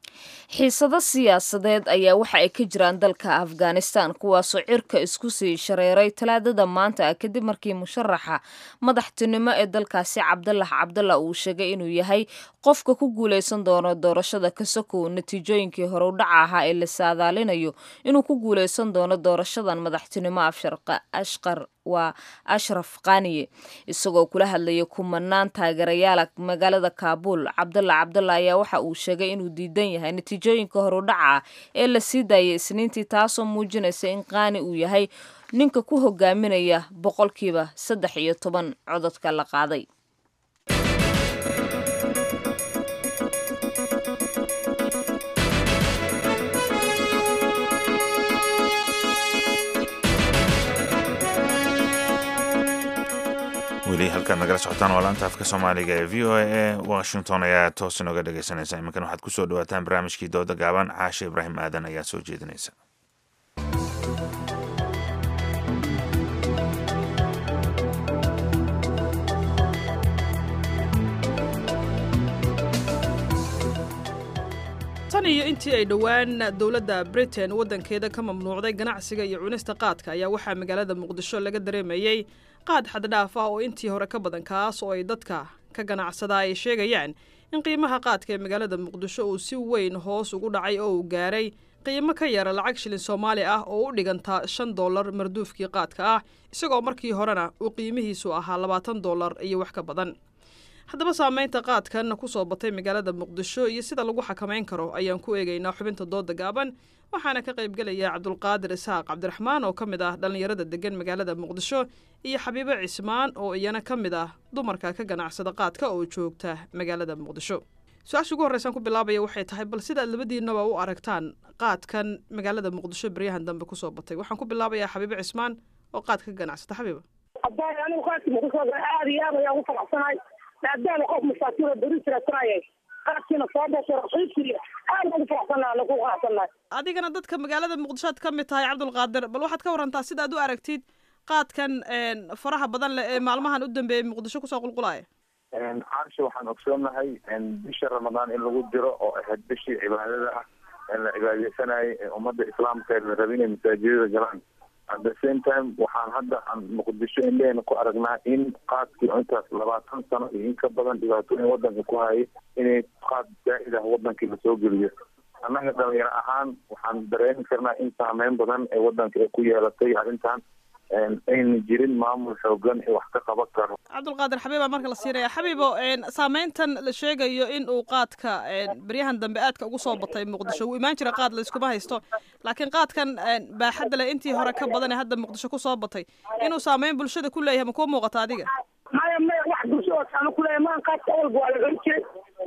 xiisado siyaasadeed ayaa waxa ay ka jiraan dalka afghanistan kuwaasoo cirka isku sii shareeray talaadada maanta ah kadib markii musharaxa madaxtinimo ee dalkaasi cabdalax cabdalla uu sheegay inuu yahay qofka ku guuleysan doono doorashada kasokow natiijooyinkii hore u dhaca ahaa ee la saadaalinayo inuu ku guuleysan doono doorashadan madaxtinimo ashqar waa ashraf kaniye isagoo kula hadlaya kumanaan taageerayaala magaalada kaabuul cabdalla cabdalla ayaa waxa uu sheegay inuu diidan yahay natiijooyinka horudhaca ee la sii daayay isniintii taasoo muujinaysa in qaani uu yahay ninka ku hogaaminaya boqolkiiba saddex iyo toban cododka la qaaday weli halkaad nagala socotaan waa laanta afka soomaaliga ee v o a e washington ayaa toos inooga dhegaysanaysa iminkan waxaad kusoo dhawaataan barnaamijkii dooda gaaban caashe ibraahim aadan ayaa soo jeedinaysa tan iyo intii ay dhowaan dowladda britain waddankeeda ka mamnuucday ganacsiga iyo cunista qaadka ayaa waxaa magaalada muqdisho laga dareemayey qaad xaddhaaf ah oo intii hore ka badan kaas oo ay dadka ka ganacsadaa ay sheegayaan in qiimaha qaadka ee magaalada muqdisho uu si weyn hoos ugu dhacay oo uu gaaray qiimo ka yara lacag shilin soomaali ah oo u dhiganta shan dollar marduufkii qaadka ah isagoo markii horena uu qiimihiisu ahaa labaatan dollar iyo wax ka badan haddaba saameynta qaadkan ku soo batay magaalada muqdisho iyo sida lagu xakamayn karo ayaan ku eegaynaa xubinta dooda gaaban waxaana ka qaybgelaya cabdulqaadir isxaaq cabdiraxmaan oo ka mid ah dhallinyarada degan magaalada muqdisho iyo xabiibo cismaan oo iyana ka mid ah dumarka ka ganacsada qaadka oo joogta magaalada muqdisho su-aasha ugu horreysaan ku bilaabaya waxay tahay bal sidaad labadiinaba u aragtaan qaadkan magaalada muqdisho beryahan dambe kusoo batay waxaan ku bilaabayaa xabiibo cismaan oo qaadka ka ganacsata xabiiba haddaan anigu qaadka muqdisho aada iyo aad ayaan ugu faraxsanahay maadaama qof masaakiin oo beri jirasanayay qaadkiina soo basho raqiibkii aad ugu faraxsanahay lagu qaasanay adigana dadka magaalada muqdisho aad ka mid tahay cabdulqaadir bal waxaad ka warantaa sidaad u aragtid qaadkan faraha badan leh ee maalmahan u dambeeyay muqdisho kusoo qulqulaya caarsha waxaan ogsoonahay bisha ramadaan in lagu jiro oo ahayd bishii cibaadada ah ee la cibaadeysanayay ee ummadda islaamka ee la rabay inay masaajidada galaan at the same time waxaan hadda aan muqdisho indheheena ku aragnaa in qaadkii intaas labaatan sano iyo in ka badan dhibaatooyin wadanka ku hayay inay qaad zaa'id ah wadankii lasoo geliyo annaga dhalinyaro ahaan waxaan dareemi karnaa in saameyn badan ee wadanka ay ku yeelatay arrintan ayna jirin maamul xoogan ee wax ka qaban karo cabdulqaadir xabiiba marka la siinaya xabiibo saameyntan la sheegayo in uu qaadka beryahan dambe aadka ugu soo batay muqdisho wuu imaan jira qaad layskuma haysto laakiin qaadkan baaxadda leh intii hore ka badan ee hadda muqdisho kusoo batay inuu saameyn bulshada ku leeyahay ma kuu muuqata adiga maya maya wax bulsho oo saama kuleeyahay maan qaadka awalba waa la cuni jiray so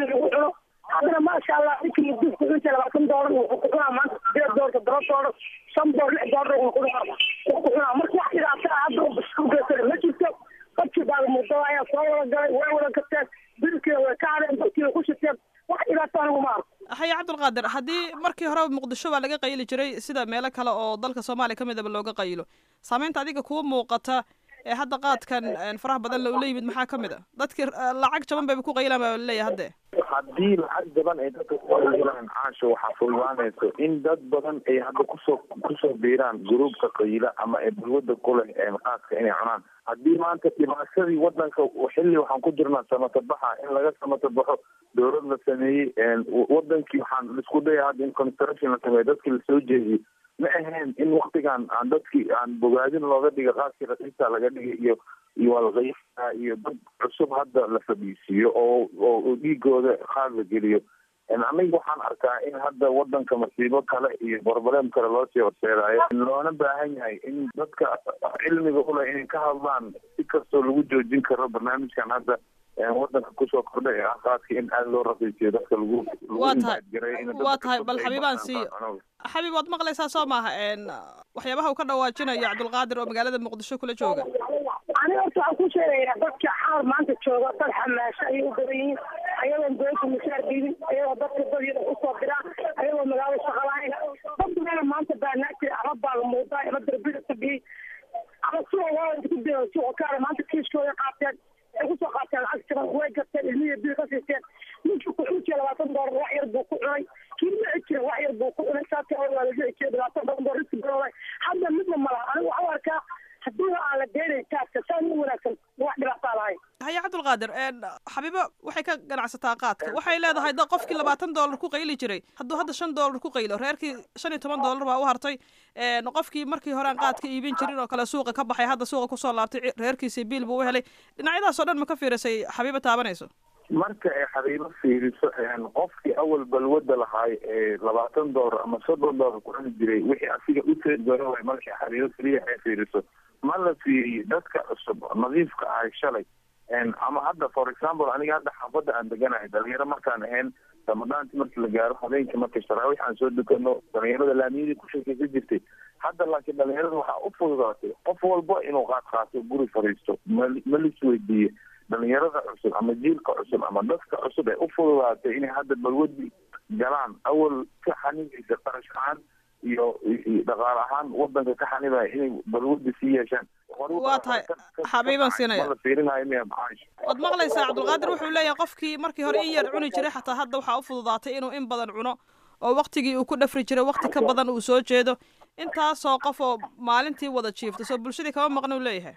doon lagu cuno haddana maasha allah ninkii mudus ku cunta labaatan doolar wuxuu ku cunaa maanta sideed doolar toddoba doolar shan doolar lix doolar wuxuu ku cunaa wuxuu ku cunaa marka wax dhibaata ah hadda isku geysana ma jirto dadkii baagamuudada ayaa soo wada galay way wada gateen bilkiina way ka hadeen dadkiina ku shiteen wax dhibaata anigu ma arko haye cabdulqaadir haddii markii hore muqdisho baa laga qayli jiray sida meelo kale oo dalka soomaaliya ka midaba looga qaylo saameynta adiga kuwa muuqata ee hadda qaadkan faraha badan la ula yimid maxaa ka mid a dadkii lacag jaban bayba ku qaylaan baa laleeyahay hadde haddii lacag jaban ay dadka kuhelaan caasha waxaa fududaanayso in dad badan ay hadda kusoo kusoo biiraan gruubka qayla ama ay balwada ku leh qaadka inay cunaan haddii maanta dhibaatadii wadanka xilli waxaan ku jirnaa samatabaxa in laga samatabaxo dowlad la sameeyey wadankii waxaan isku daya hadda in construction la sameeyo dadkii lasoo jeediyey ma ahayn in waktigan aan dadkii aan bogaadin looga dhiga qaadkii raqiisa laga dhigay iyo iyo walqayfa iyo dad cusub hadda la fadhiisiiyo oo oo dhiigooda qaad la geliyo aniga waxaan arkaa in hadda wadanka masiibo kale iyo broblem kale loo sii horseedaayo loona baahan yahay in dadka cilmiga uleh inay ka hadlaan si kastoo lagu joojin karo barnaamijkan hadda wadanka kusoo kordhay ee ah qaadka in aada loo raqiisiyo dadka lagu waa tahay waa tahay bal xabiibaan siiyo xabiib waad maqlaysaa soo maaha waxyaabaha uu ka dhawaajinayo cabdulqaadir oo magaalada muqdisho kula jooga aniga horta waxaan ku sheegayaa dadka xaal maanta jooga dad xamaasho ayay u badan yihiin ayadoon dowladda mushaar diidin ayagoo dadka dadyada usoo diraan ayagoo magaalada shaqa lahayn dad badan maanta baanaa jira ama baaga muudaa ama darbida fadhiyey ama suuqa waalanka ku dira suuqa kaale maanta kiiskooda qaateen ay kusoo qaateen lacag jaban way gateen ilmihiya bil ka siisteen ninkii ku cuni jira labaatan doolar wax yar buu ku cunay kii dhici jira wax yar buu ku cunay saata waa la dhici jira labaatan badan doolar riski badan hadda midna malaha anigu waxaan u arkaa haddii aan la deenayn taaska saan u wanaagsan wax dhibaataa lahayn haye cabdulqaadir xabiibo waxay ka ganacsataa qaadka waxay leedahay da qofkii labaatan doolar ku qayli jiray hadduu hadda shan doolar ku qaylo reerkii shan iyo toban doolar baa u hartay qofkii markii hore aan qaadka iibin jirin oo kale suuqa ka baxay hadda suuqa kusoo laabtay reerkiisii biil buu u helay dhinacyadaasoo dhan ma ka fiirisay xabiibo taabanayso marka ay xabiibo fiiriso qofkii awal balwada lahaay ee labaatan doolar ama soddon doolar ku cuni jiray wixii asiga u teedgaro way markii xabiibo keliya ay fiiriso ma la fiiriye dadka cusub nadiifka ahay shalay ama hadda for example aniga hadda xaafadda aan deganahay dhalinyaro markaan ahayn ramadaanti markii la gaaro habeenkii markii sharaawiix aan soo dukano dhalinyarada laamiyadii ku sheekaysa jirtay hadda laakiin dhalinyarada waxaa u fududaatay qof walba inuu qaad qaato guri fadhiisto ma lis weydiiye dhalinyarada cusub ama jiilka cusub ama dadka cusub ee u fududaatay inay hadda balwadi galaan awal ka xanibaysa qarash ahaan iyo dhaqaale ahaan wadanka ka xanibaya inay balwadi sii yeeshaan waa tahay xabiiban siinaya la fiirinayo miya macaash waad maqlaysaa cabdulqaadir wuxuu leeyahay qofkii markii hore in yar cuni jiray xataa hadda waxaa u fududaatay inuu in badan cuno oo waktigii uu ku dhafri jiray wakti ka badan uu soo jeedo intaasoo qof oo maalintii wada jiifta soo bulshadii kama maqna uu leeyahay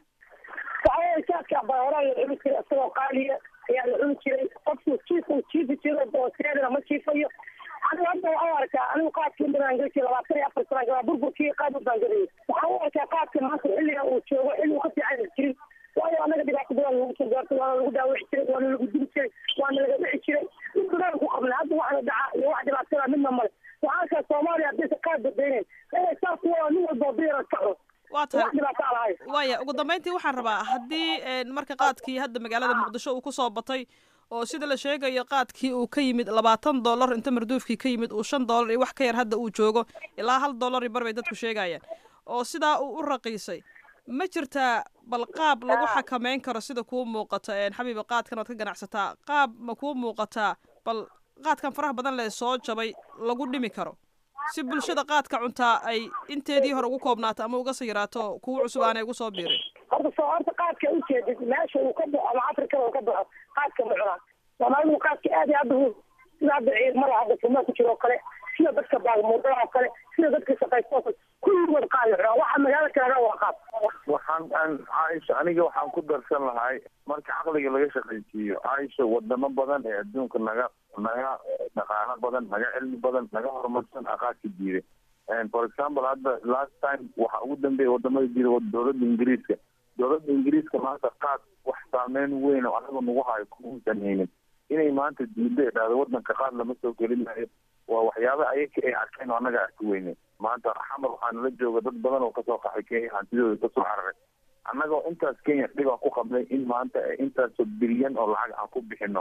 saadka bahoraa la cuni jiray isagoo qaaliya ayaa la cuni jiray qofku jiifku jiifi jiro booseedana ma jiifayo anigu hadda waxaan u arkaa anigu qaadkii intaan gaji labaatan iyo afar sana galaa burburkii qaad u baangadayay waxaan u arkaa qaadka maanta xilliga uu joogo xilli uu ka fiican jirin waayo anaga dhibaato badan lagu soo gaartay waana lagu daawici jiray waana lagu dili jiray waana laga dhici jiray mid badan ku qabnay hadda waxna dhaca iyo wax dhibaatada midna male waxaan arkaa soomaaliya haddaysa qaad badaynayn inay saas waa nin walba diyara kaco waa tahay waaya ugu dambeyntii waxaan rabaa haddii marka qaadkii hadda magaalada muqdisho uu kusoo batay oo sida la sheegayo qaadkii uu ka yimid labaatan dollar inta marduufkii ka yimid uu shan dollar iyo wax ka yar hadda uu joogo ilaa hal dollar iyo bar bay dadku sheegayaan oo sidaa uu u raqiisay ma jirtaa bal qaab lagu xakameyn karo sida kuu muuqata xabiiba qaadkan oad ka ganacsataa qaab ma kuu muuqataa bal qaadkan faraha badan lee soo jabay lagu dhimi karo si bulshada qaadka cuntaa ay inteedii hore ugu koobnaato ama uga sayiraato kuwa cusub aanay ugu soo biirin horta soo horta qaadka ujeedid meesha uu ka baxo ama afrikada uu ka baxo qaadka ma cunaan soomaalidu qaadka aad iyo hadda sida hadda ciidamada hadda furmaa ku jiro oo kale sida dadka baagmuudada oo kale sida dadka shaqaysta oo kale kulligood qaad la cunaa waxa magaalada kalaga waa qaad waxaan aan caaisha aniga waxaan ku darsan lahay marka caqliga laga shaqaysiiyo caaisha wadamo badan ee adduunka naga naga dhaqaalo badan naga cilmi badan naga horumarsan aqaadka diiday for example hadda last time waxa ugu dambeeya wadamada diida dowladda ingiriiska dowladda ingiriiska maanta qaad wax saameyn weyn oo anaga nagu hayo kuusan haynin inay maanta diidda ee dhahdo wadanka qaad lama soo gelinayo waa waxyaaba ayaka ay arkeen oo annaga arki weyne maanta xamar waxaa nala jooga dad badan oo kasoo qaxay kenya hantidooda kasoo cararay annagoo intaas kenya dhibaa ku qabnay in maanta intaasoo bilyan oo lacag aan ku bixino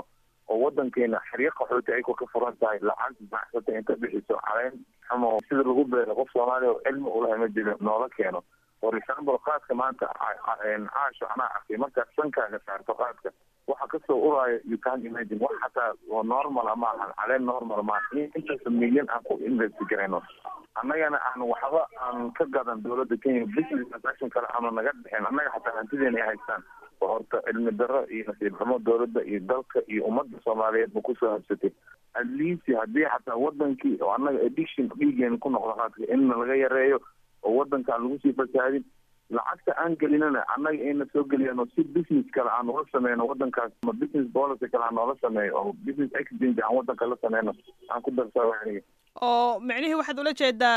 oo wadankeena xeryo qaxooti ay ka furan tahay lacag baxsata inta bixiso caleen ama sida lagu beero qof soomaaliya oo cilmi ulahay ma jiro noola keeno for example qaadka maanta caasho anaa arkay markaad sankaaga saarto qaadka waxa kasoo uraayo you can imagine wax xataa oo normal ma ahan caleen normal maaha intaas milyan aan ku invest garayno annagana aan waxba aan ka gadan dowladda kenya business transaction kale aanu naga dhexeen annaga xataa hantideena ay haystaan oo horta cilmi darro iyo nasiib xumo dowladda iyo dalka iyo ummadda soomaaliyeed ma kusoo habsatay at least haddii xataa wadankii oo annaga addiction dhiigeena ku noqdo qaadka inna laga yareeyo oo wadankaan lagu sii fasaadin lacagta aan gelinana annaga ayna soo geliyano si business kale aan ula sameyno wadankaas ama business policy kale aan noola sameeyo oo business exchange aan wadanka la sameyno aan ku darsaa aniga oo micnihii waxaad ula jeedaa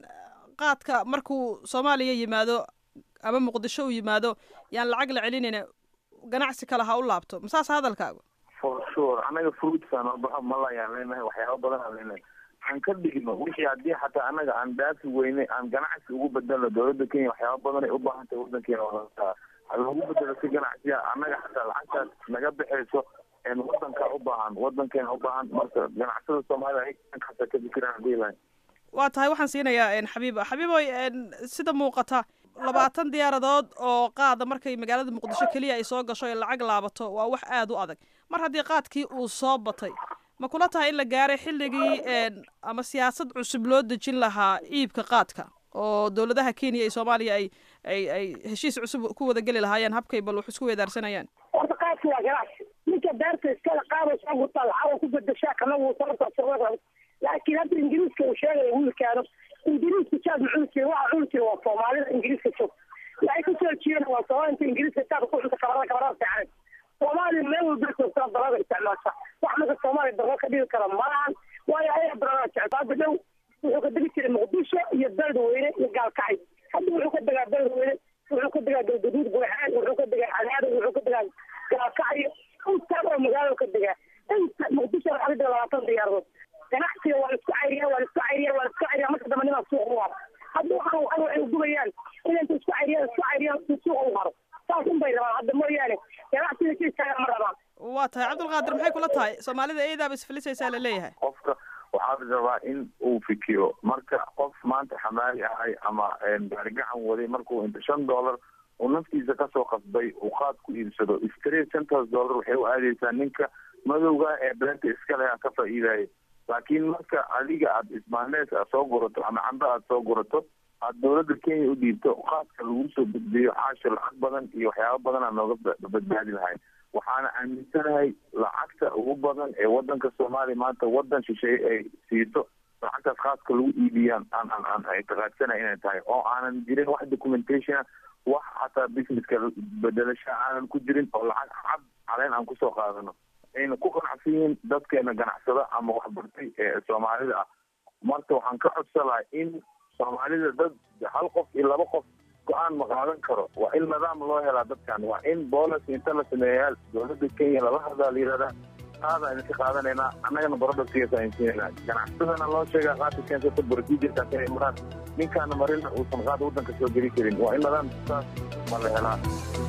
qaadka markuu soomaaliya yimaado ama muqdisho uu yimaado yaan lacag la celinayna ganacsi kale ha u laabto masaas hadalkaagu for sure annaga fruitsaan oo baxo malayaan leenahay waxyaaba badan aan leenahay aan ka dhigno wixii haddii xataa annaga aan dhaafi weyne aan ganacsi ugu bedelno dowladda kenya waxyaaba badan ay u baahan tahay wadankeena wadataa ha loogu bedelo si ganacsiya annaga xataa lacagtaas naga baxayso wadankaa u baahan wadankeena u baahan marka ganacsada soomaaliya ay kasta ka fikiraan hadii lahay waa tahay waxaan siinayaa xabiiba xabiiboy sida muuqata labaatan diyaaradood oo qaada markay magaalada muqdisho keliya ay soo gasho ee lacag laabato waa wax aada u adag mar haddii qaadkii uu soo batay ma kula tahay in la gaaray xilligii ama siyaasad cusub loo dejin lahaa iibka qaadka oo dowladaha kenya iyo soomaaliya ay ay ay heshiis cusub ku wada geli lahaayeen habkay bal wax isku weedaarsanayaan horta qaadki waa ganacsi ninka beerta iskala qaada soo gurtaa lacag ku bedeshaa kana wuu sarta laakiin hadda ingiriiska uu sheegaya wiilkaano ingiriiska jaad ma cuni jirin waxa cuni jira waa soomaalida ingiriiska joog waxay kasoo jeedaan waa soomaalida inta ingiriiska jaad ku cunta kabarada kabarada fiican soomaaliya meel walba joogtaa darada isticmaasha wax marka soomaaliya darro ka dhigi kara malahan waayo ayaga darada jecel hadda dhow wuxuu ka degi jiray muqdisho iyo beledweyne iyo gaalkacay hadda wuxuu ka degaa beledweyne wuxuu ka degaa galgaduud buuxaan wuxuu ka degaa cadaado wuxuu ka degaa gaalkacyo intaan oo magaalada ka degaa inta muqdisho waxaa ka dega labaatan diyaaradood ganacsiga waa la isku cayriya waa la isku cayriya waa la isku cayriya marka dambe nimaa suuq u haro hadda waxaan waxan waxay ugubayaan in inta isku cayriya isku cayriya si suuq u haro saas un bay rabaan hadda mooyaane ganacsiga si istaagan ma rabaan waa tahay cabdulqaadir maxay kula tahay soomaalida eedaaba isfilisaysaa la leeyahay qofka waxaa la rabaa in uu fikiro marka qof maanta xamaali ahay ama gaarigacan waday markuu inta shan dollar uu naftiisa kasoo qasbay uu qaad ku iibsado straight centers dollar waxay u aadeysaa ninka madowga ee beenta iska leh ka faa'iidaya laakiin marka adiga aada ismaanees aad soo gurato ama cambe aada soo gurato aada dowladda kenya u dhiibto qaadka lagu soo gudbiyo caasho lacag badan iyo waxyaaba badan aa nooga badbaadi lahay waxaana aaminsanahay lacagta ugu badan ee wadanka soomaaliya maanta wadan shisheeye ay siiso lacagtaas khaaska lagu iibiyaan aan aan aan ictiqaadsanahay inay tahay oo aanan jirin wax documentation wax xataa businesska bedelasha aanan ku jirin oo lacag cad caleen aan kusoo qaadano ayna ku qanacsan yihiin dadkeena ganacsada ama waxbartay ee soomaalida ah marka waxaan ka codsalahay in soomaalida dad hal qof iyo laba qof go-aan ma qaadan karo waa in nidaam loo helaa dadkan waa in boolis inta la sameeyaa dowladda kenya lala hadlaa la yihahdaa qaada idinka qaadanaynaa annagana barodhasigaasa insiinayna ganacsadana loo sheegaa qaadka keensata procedurekaas inay maraan ninkaana marina uusan qaada waddanka soo geli karin waa in nidaam saas ma la helaa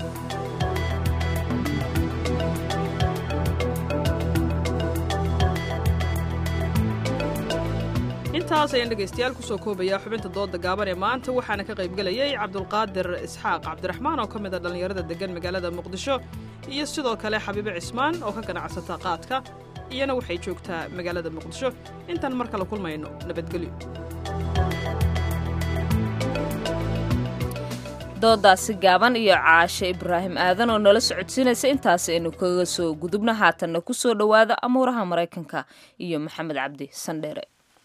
intaas ayaan dhegaystayaal kusoo koobayaa xubinta dooda gaaban ee maanta waxaana ka qaybgelayay cabdulqaadir isxaaq cabdiraxmaan oo ka mid a dhallinyarada deggan magaalada muqdisho iyo sidoo kale xabiibe cismaan oo ka ganacsata qaadka iyana waxay joogtaa magaalada muqdisho intaan mar kale kulmayno nabadgelyo doodaasi gaaban iyo caashe ibraahim aadan oo nala socodsiinaysa intaasi aynu kaga soo gudubna haatanna ku soo dhowaada amuuraha maraykanka iyo maxamed cabdi sandheere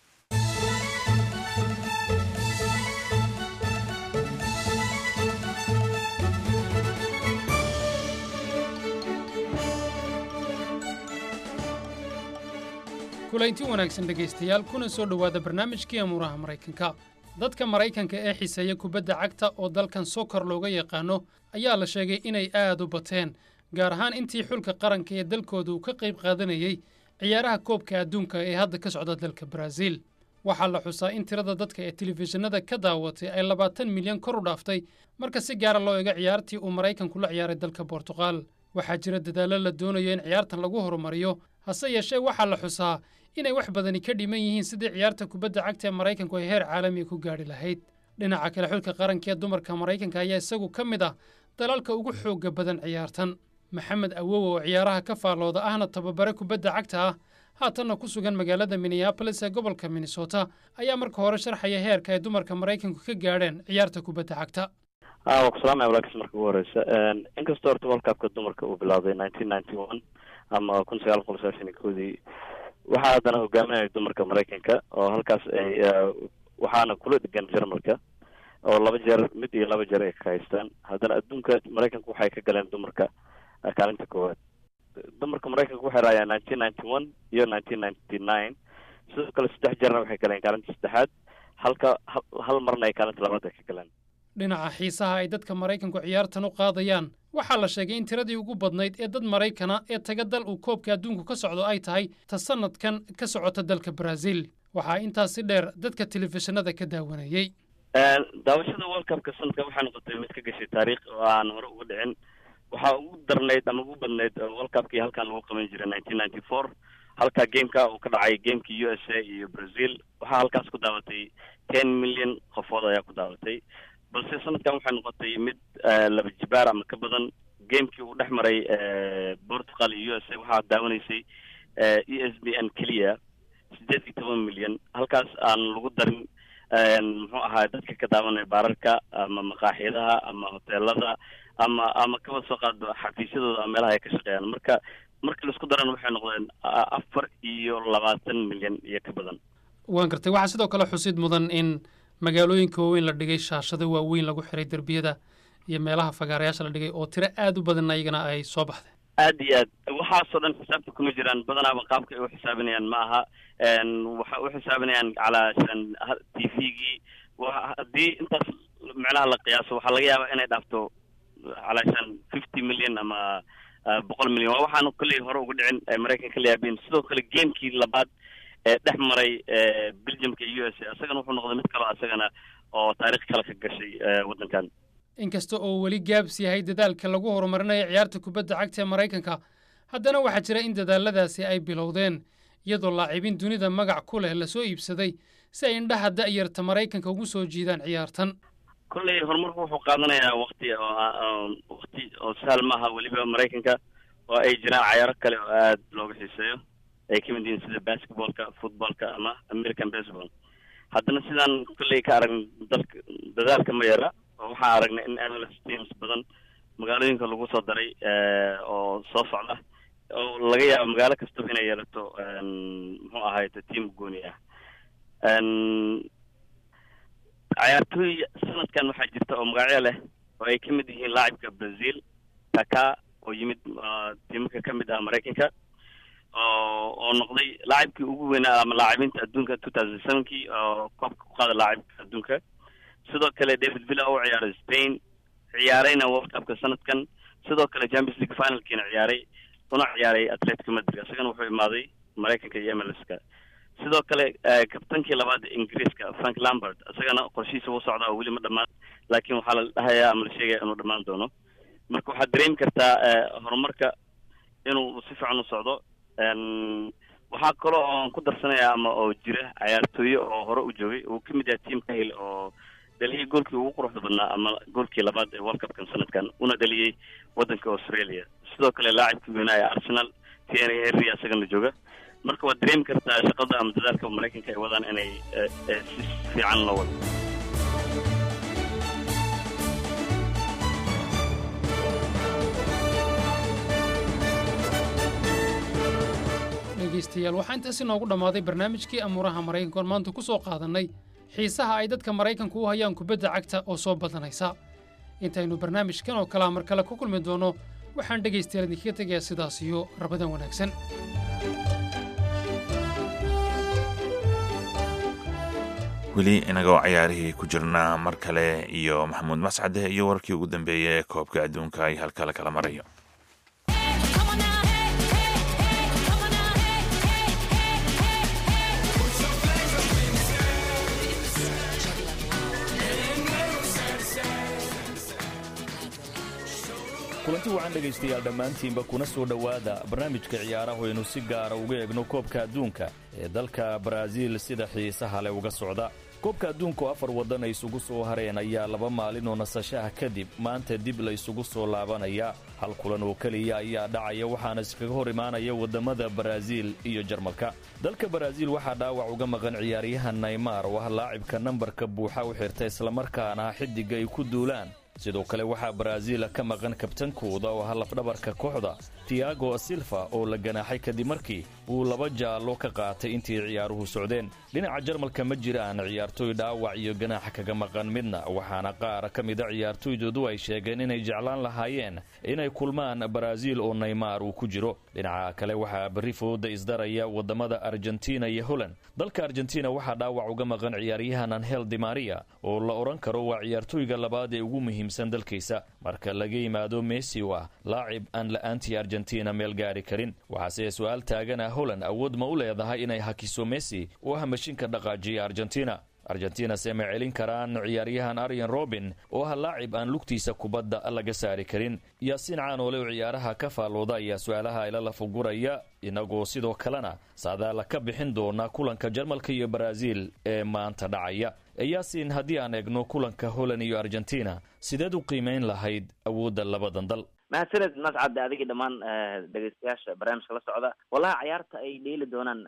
kulaynti wanaagsan dhegaystayaal kuna soo dhowaada barnaamijkii amuuraha maraykanka dadka maraykanka ee xiseeya kubadda cagta oo dalkan sokor looga yaqaano ayaa la sheegay inay aad u bateen gaar ahaan intii xulka qaranka ee dalkooda uu ka qayb qaadanayey ciyaaraha koobka adduunka ee hadda ka socda dalka baraaziil waxaa la xusaa in tirada dadka ee telefishinada ka daawatay ay labaatan milyan kor u dhaaftay marka si gaara loo eego ciyaartii uu maraykanku la ciyaaray dalka bortuqal waxaa jira dadaallo la doonayo in ciyaartan lagu horumariyo hase yeeshee waxaa la xusaa inay wax badani ka dhiman yihiin sidii ciyaarta kubadda cagta ee maraykanku ay heer caalamiga ku gaadhi lahayd dhinaca kale xulka qaranka ee dumarka maraykanka ayaa isagu ka mid ah dalalka ugu xoogga badan ciyaartan maxamed awow oo ciyaaraha ka faallooda ahna tababare kubadda cagta ah haatanna ku sugan magaalada minneabolis ee gobolka minnesota ayaa marka hore sharxaya heerka ay dumarka maraykanku ka gaadheen ciyaarta kubadda cagta waa ku salaamaya walaakis marka ugu horeysa inkastoo horta world cupka dumarka uu bilowday nineteen ninety one ama kun sagaal boqol sagaashan iyo koodii waxaa haddana hogaaminaya dumarka maraykanka oo halkaas ay waxaana kula dhegan jarmalka oo laba jeer mid iyo laba jeer ay ka haystaan haddana adduunka maraykanka waxay ka galeen dumarka kaalinta koowaad dumarka maraykanka waxay raayaan nineteen ninety one iyo nineteen ninety nine sidoo kale saddex jeerna waxay galeen kaalinta saddexaad halka hal marna ay kaalinta labaad ay ka galeen dhinaca xiisaha ay dadka maraykanku ciyaartan u qaadayaan waxaa la sheegay in tiradii ugu badnayd ee dad maraykana ee taga dal uu koobka adduunku ka socdo ay tahay ta sannadkan ka socota dalka baraaziil waxaa intaasi dheer dadka telefishinada ka daawanayey daawashada world cupka sanadkan waxay noqotay mid ka gashay taariikh oo aan hore uga dhicin waxaa ugu darnayd ama ugu badnayd world cupkii halkan lagu qaban jiray nineteen ninety four halka gameka uu ka dhacay gamekii u s a iyo brazil waxaa halkaas ku daawatay ten million qofood ayaa ku daawatay balse sanadkan waxay noqotay mid laba jibaar ama ka badan gamekii uu dhex maray portugal iyo u s a waxaa daawanaysay e s b n keliya sideed iyo toban milyan halkaas aan lagu darin muxuu ahaa dadka ka daawanaya baararka ama maqaaxiyadaha ama hoteelada ama ama kaba soo qaado xafiisyadooda ama meelaha ay ka shaqeeyaan marka marka laisku daran waxay noqdeen afar iyo labaatan milyan iyo ka badan waan gartay waxaa sidoo kale xusid mudan in magaalooyinka waaweyn la dhigay shaashado waaweyn lagu xiray derbiyada iyo meelaha fagaarayaasha la dhigay oo tiro aad u badan ayagana ay soo baxday aad iyo aad waxaasoo dhan xisaabta kuma jiraan badanaaba qaabka ay u xisaabinayaan ma aha waxay u xisaabinayaan calaa t v-gii haddii intaas micnaha la qiyaaso waxaa laga yaabaa inay dhaafto calaashan fifty million ama boqol milyan waa waxaanu kolley hore uga dhicin maraykanka la yaabeen sidoo kale gamekii labaad ee dhex maray belgiumka iyo u s a isagana wuxuu noqday mid kaloo isagana oo taarikh kale ka gashay waddankan inkasta oo weli gaabs yahay dadaalka lagu horumarinayo ciyaarta kubadda cagta ee maraykanka haddana waxaa jira in dadaaladaasi ay bilowdeen iyadoo laacibiin dunida magac ku leh lasoo iibsaday si ay indhaha da'yarta maraykanka ugu soo jiidaan ciyaartan kolley horumarku wuxuu qaadanayaa wakti oo wakti oo sahal maaha weliba maraykanka oo ay jiraan cayaaro kale oo aad looga xiiseeyo ay ka mid yihiin sida basketballka footballka ama american baseball haddana sidaan kolley ka aragn dalka dadaalka ma yara oo waxaan aragnay in MLS teams badan magaalooyinka lagu soo daray oo soo socda oo laga yaabo magaalo kastaba inay yeelato muxuu ahayte team gooni ah cayaartooy sanadkan waxaa jirta oo magacyo leh oo ay ka mid yihiin laacibka brazil taka oo yimid tiimaka ka mid ah maraykanka oo oo noqday laacibkii ugu weynaa ama laacibiinta adduunka two thousand sevenkii oo koobka ku qaada laacibka adduunka sidoo kale david villa oo u ciyaaray spain ciyaarayna world cupka sanadkan sidoo kale champions league finalkiina ciyaaray una ciyaaray atletico madrid isagana wuxuu imaaday maraykanka iyo mlska sidoo kale kabtankii labaad ingiriiska frank lambert isagana qorshihiisa wuu socdaa oo weli ma dhammaan laakiin waxaa la dhahayaa ama la sheegaya inuu dhammaan doono marka waxaad dareemi kartaa horumarka inuu si fiican u socdo waxaa kaloo oon ku darsanaya ama oo jira cayaartooye oo hore u joogay uu ka mid yahay team kahil oo dhaliyay goolkii ugu quruxda badnaa ama goolkii labaad ee world cupkan sanadkan una dhaliyey waddanka australia sidoo kale laacibkii weynaa ee arsenal thierry henry isagana jooga marka waad dareemi kartaa shaqada ama dadaalka maraykanka ay wadaan inay si fiican loo wado dhegaystayaal waxaa intaas inoogu dhammaaday barnaamijkii amuuraha maraykanku aan maanta ku soo qaadannay xiisaha ay dadka maraykanku u hayaan kubadda cagta oo soo badanaysa intaynu barnaamijkan oo kalea mar kale ku kulmi doonno waxaan dhegaystayaal idinkaga tegayaa sidaas iyo rabadan wanaagsan weli inagoo cayaarihii ku jirnaa mar kale iyo maxamuud mascade iyo wararkii ugu dambeeyey ee koobka adduunka ay halka la kala marayo kulanti kulanti wacan dhegaystayaal dhammaantiinba kuna soo dhowaada barnaamijka ciyaaraha aynu si gaara uga egno koobka adduunka ee dalka baraaziil sida xiisaha leh uga socda koobka adduunka oo afar waddan ay isugu soo hareen ayaa laba maalin oo nasashaha kadib maanta dib la isugu soo laabanaya hal kulan oo keliya ayaa dhacaya waxaana iskaga hor imaanaya waddamada baraaziil iyo jarmalka dalka baraaziil waxaa dhaawac uga maqan ciyaaryahan naymar oo ah laacibka nambarka buuxa u xirta islamarkaana xiddigga ay ku duulaan sidoo kale waxaa baraaziil ka maqan kabtankooda oo ah lafdhabarka kooxda tiago silva oo la ganaaxay kadib markii uu laba jaallo ka qaatay intii ciyaaruhu socdeen dhinaca jarmalka ma jiraan ciyaartooy dhaawac iyo ganaaxa kaga maqan midna waxaana qaar ka mida ciyaartooydoodu ay sheegeen inay jeclaan lahaayeen inay kulmaan baraaziil oo naymar uu ku jiro dhinaca kale waxaa berri fooda isdaraya waddamada argentina iyo holland dalka argentina waxaa dhaawac uga maqan ciyaaryahan anhel dimaria oo la odhan karo waa ciyaartooyga labaad ee ugu muhiimsan dalkiisa marka laga yimaado messi oo ah laacib aan la'aantii argentina meel gaari karin waxaase su-aal taagana holland awood ma u leedahay inay hakiso messi oo ah mashinka dhaqaajiya argentina argentina se ma celin karaan ciyaaryahan aryan robin oo ah laacib aan lugtiisa kubadda laga saari karin yaasiin caanoole oo ciyaaraha ka faallooda ayaa su-aalaha ila lafuguraya inagoo sidoo kalena saadaala ka bixin doona kulanka jarmalka iyo baraaziil ee maanta dhacaya yaasiin haddii aan eegno kulanka holland iyo argentina sideed u qiimayn lahayd awoodda labadan dal mahadsaned mascad adigii dhammaan dhegeystayaasha barnaamijka la socda wallahi cayaarta ay dheeli doonaan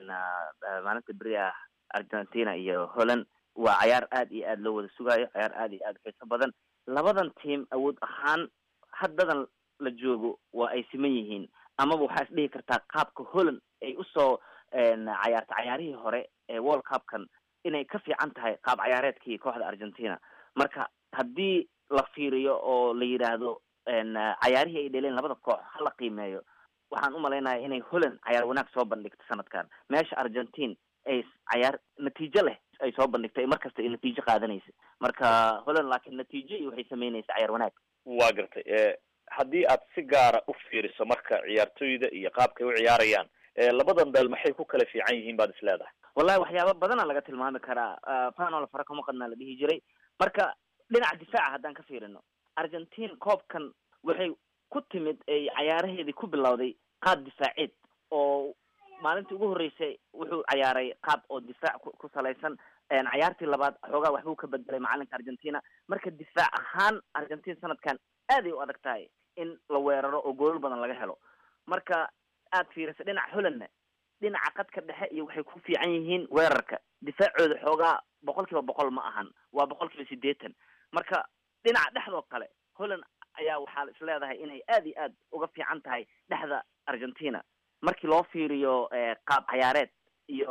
maalinta beri ah argentina iyo holland waa cayaar aad iyo aad loo wada sugaayo cayaar aad iyo aad xiiso badan labadan team awood ahaan haddadan la joogo waa ay siman yihiin amaba waxaa is dhihi kartaa qaabka holland ay usoo cayaarta cayaarihii hore ee world cupkan inay ka fiican tahay qaab cayaareedkii kooxda argentina marka haddii la fiiriyo oo la yidhaahdo cayaarihii ay dheleen labada koox hala qiimeeyo waxaan umalaynaya inay holland cayaar wanaag soo bandhigto sanadkan meesha argentine ay cayaar natiijo leh ay soo bandhigtay mar kasta ay natiijo qaadanaysa marka holland laakiin natiijo iyo waxay sameynaysa cayaar wanaag waa gartay haddii aad si gaara u fiiriso marka ciyaartoyda iyo qaabkay u ciyaarayaan labadan dal maxay ku kala fiican yihiin baad is leedahay wallahi waxyaaba badana laga tilmaami karaa fanol fara kama qadnaa la dhihi jiray marka dhinaca difaaca haddaan ka fiirino argentine koobkan waxay ku timid ay cayaaraheedii ku bilowday qaab difaaceed oo maalintii ugu horreysay wuxuu cayaaray qaab oo difaac ku salaysan cayaartii labaad xoogaa waxbuu ka bedelay macalinka argentina marka difaac ahaan argentine sanadkan aaday u adag tahay in la weeraro oo goolal badan laga helo marka aad fiirisa dhinaca hollandna dhinaca qadka dhexe iyo waxay ku fiican yihiin weerarka difaacooda xoogaa boqol kiiba boqol ma ahan waa boqol kiiba siddeetan marka dhinaca dhexdoo kale holland ayaa waxaa is leedahay inay aad iyo aad uga fiican tahay dhexda argentina markii loo fiiriyo qaab cayaareed iyo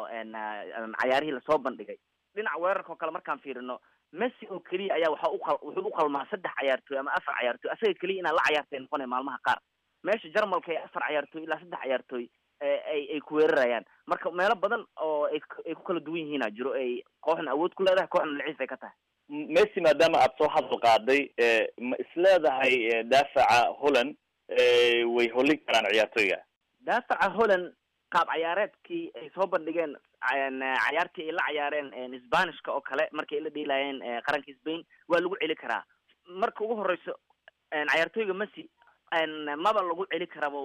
cayaarihii lasoo bandhigay dhinaca weerarka oo kale markaan fiirino messi oo keliya ayaa waxa uqa wuxuu uqalmaa saddex cayaartooy ama afar cayaartooy asaga keliya inaa la cayaartay noqonaya maalmaha qaar meesha jarmalka ee afar cayaartooy ilaa saddex cayaartooy ay ay ku weerarayaan marka meelo badan oo ay ay ku kala duwan yihiina jiro ay kooxna awood ku leedahay kooxna laciif ay ka tahay messi maadaama aad soo hadal qaaday ma isleedahay daafaca holland way hollin karaan ciyaartooyga daafaca holland qaab cayaareedkii ay soo bandhigeen cayaartii ay la cayaareen sbanishka oo kale markay la dheelaayeen qaranka spain waa lagu celi karaa marka ugu horeyso cayaartooyga messi maba lagu celi karabo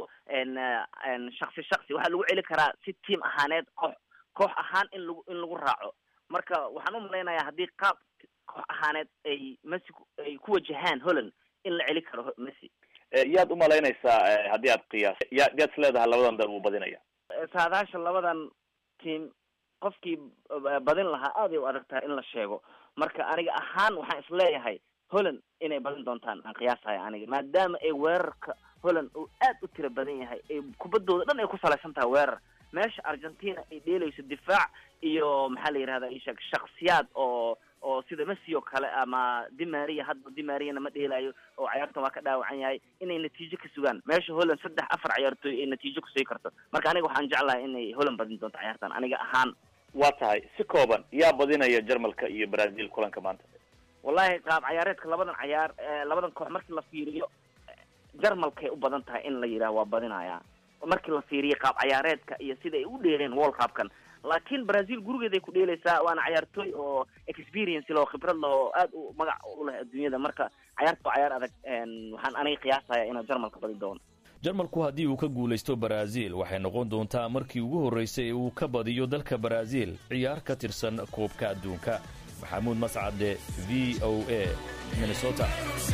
shaksi shaksi waxaa lagu celi karaa si team ahaaneed koox koox ahaan in lagu in lagu raaco marka waxaan umalaynayaa haddii qaab koox ahaaneed ay messi ay ku wajahaan holland in la celi karo messi yaad umalaynaysaa haddii aad qiyaas ya yaad is leedahay labadan dal wuu badinaya saadaasha labadan team qofkii badin lahaa aaday u adag tahay in la sheego marka aniga ahaan waxaan isleeyahay holland inay badin doontaan aan qiyaasahay aniga maadaama ay weerarka holland uu aad u tiro badan yahay ay kubaddooda dhan ay ku salaysan tahay weerar meesha argentina ay dheelayso difaac iyo maxaa la yihahda ishak shaksiyaad oo oo sida messi oo kale ama dimaria hadda dimariana ma dheelaayo oo cayaartan waa ka dhaawacan yahay inay natiijo ka sugaan meesha holland saddex afar cayaartooy ay natiijo kusii karto marka aniga waxaan jeclahay inay holland badin doonto cayaartan aniga ahaan waa tahay si kooban yaa badinaya jarmalka iyo brazil kulanka maanta wallahi qaab cayaareedka labadan cayaar labadan koox markii la fiiriyo jarmalkay u badan tahay in la yidhaah waa badinaya markii la fiiriyo qaab cayaareedka iyo sida ay u dheereen world cupkan laakiin brazil gurigeeday ku dheelaysaa waana cayaartooy oo experience loo khibrad leh oo aad u magac u leh adduunyada marka cayaarta waa cayaar adag waxaan aniga qiyaasaya inuu jarmalka badi doono jarmalku haddii uu ka guulaysto baraaziil waxay noqon doontaa markii ugu horraysay ee uu ka badiyo dalka baraaziil ciyaar ka tirsan koobka adduunka maxamuud mascade v o a minnesota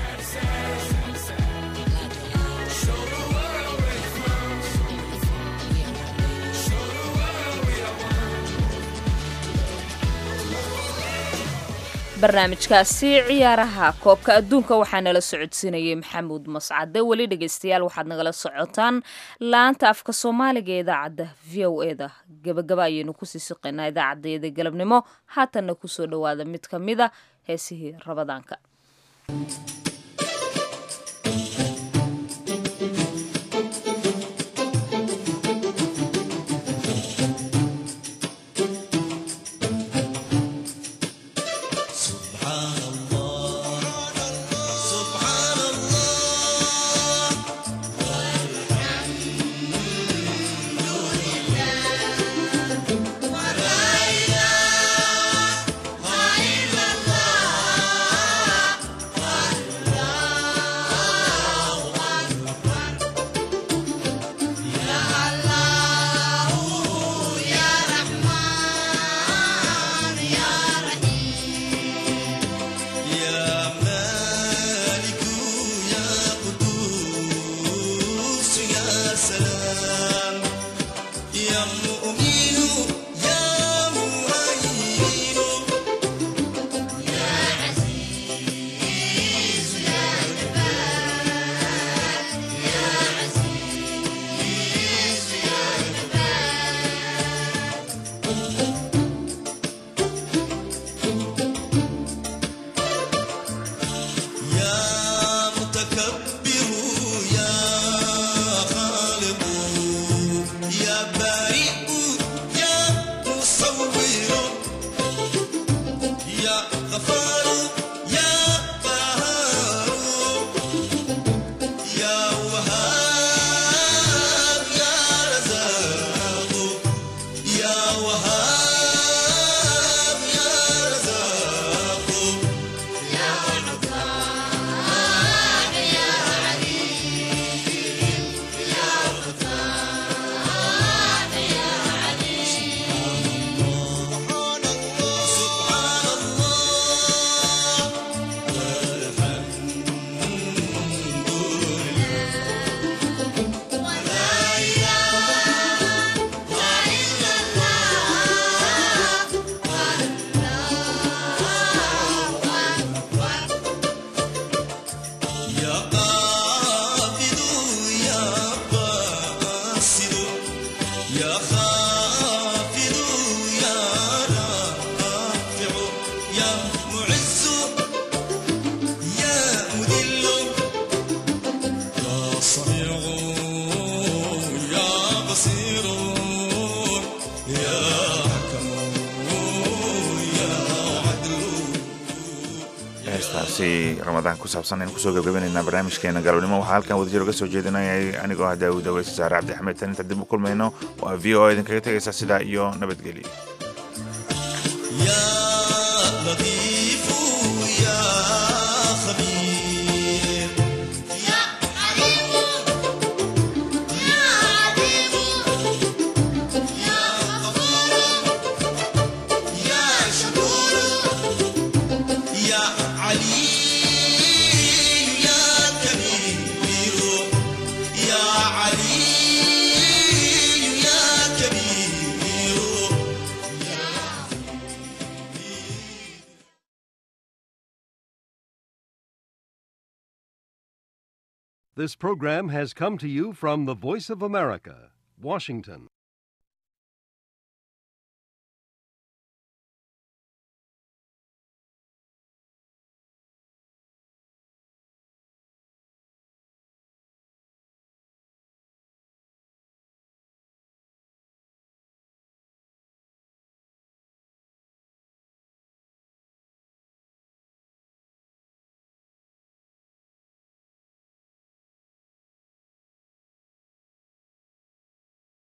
barnaamijkaasi ciyaaraha koobka adduunka waxaa nala socodsiinayay maxamuud mascade weli dhegeystayaal waxaad nagala socotaan laanta afka soomaaliga ee idaacadda v o e da gabagaba ayaynu kusii siqaynaa idaacadeeda galabnimo haatanna kusoo dhowaada mid ka mida heesihii rabadaanka ramadaan ku saabsan aynu kusoo gabgabaynaynaa barnaamijkeena galabnimo waxaa halkan wadajir uga soo jeedinayay anigoo ah daawud aweyse saare cabdi axmed tan inta dib u kulmayno waa v o idinkaga tegaysa sidaa iyo nabadgelyo This program has come to you from the Voice of America, Washington.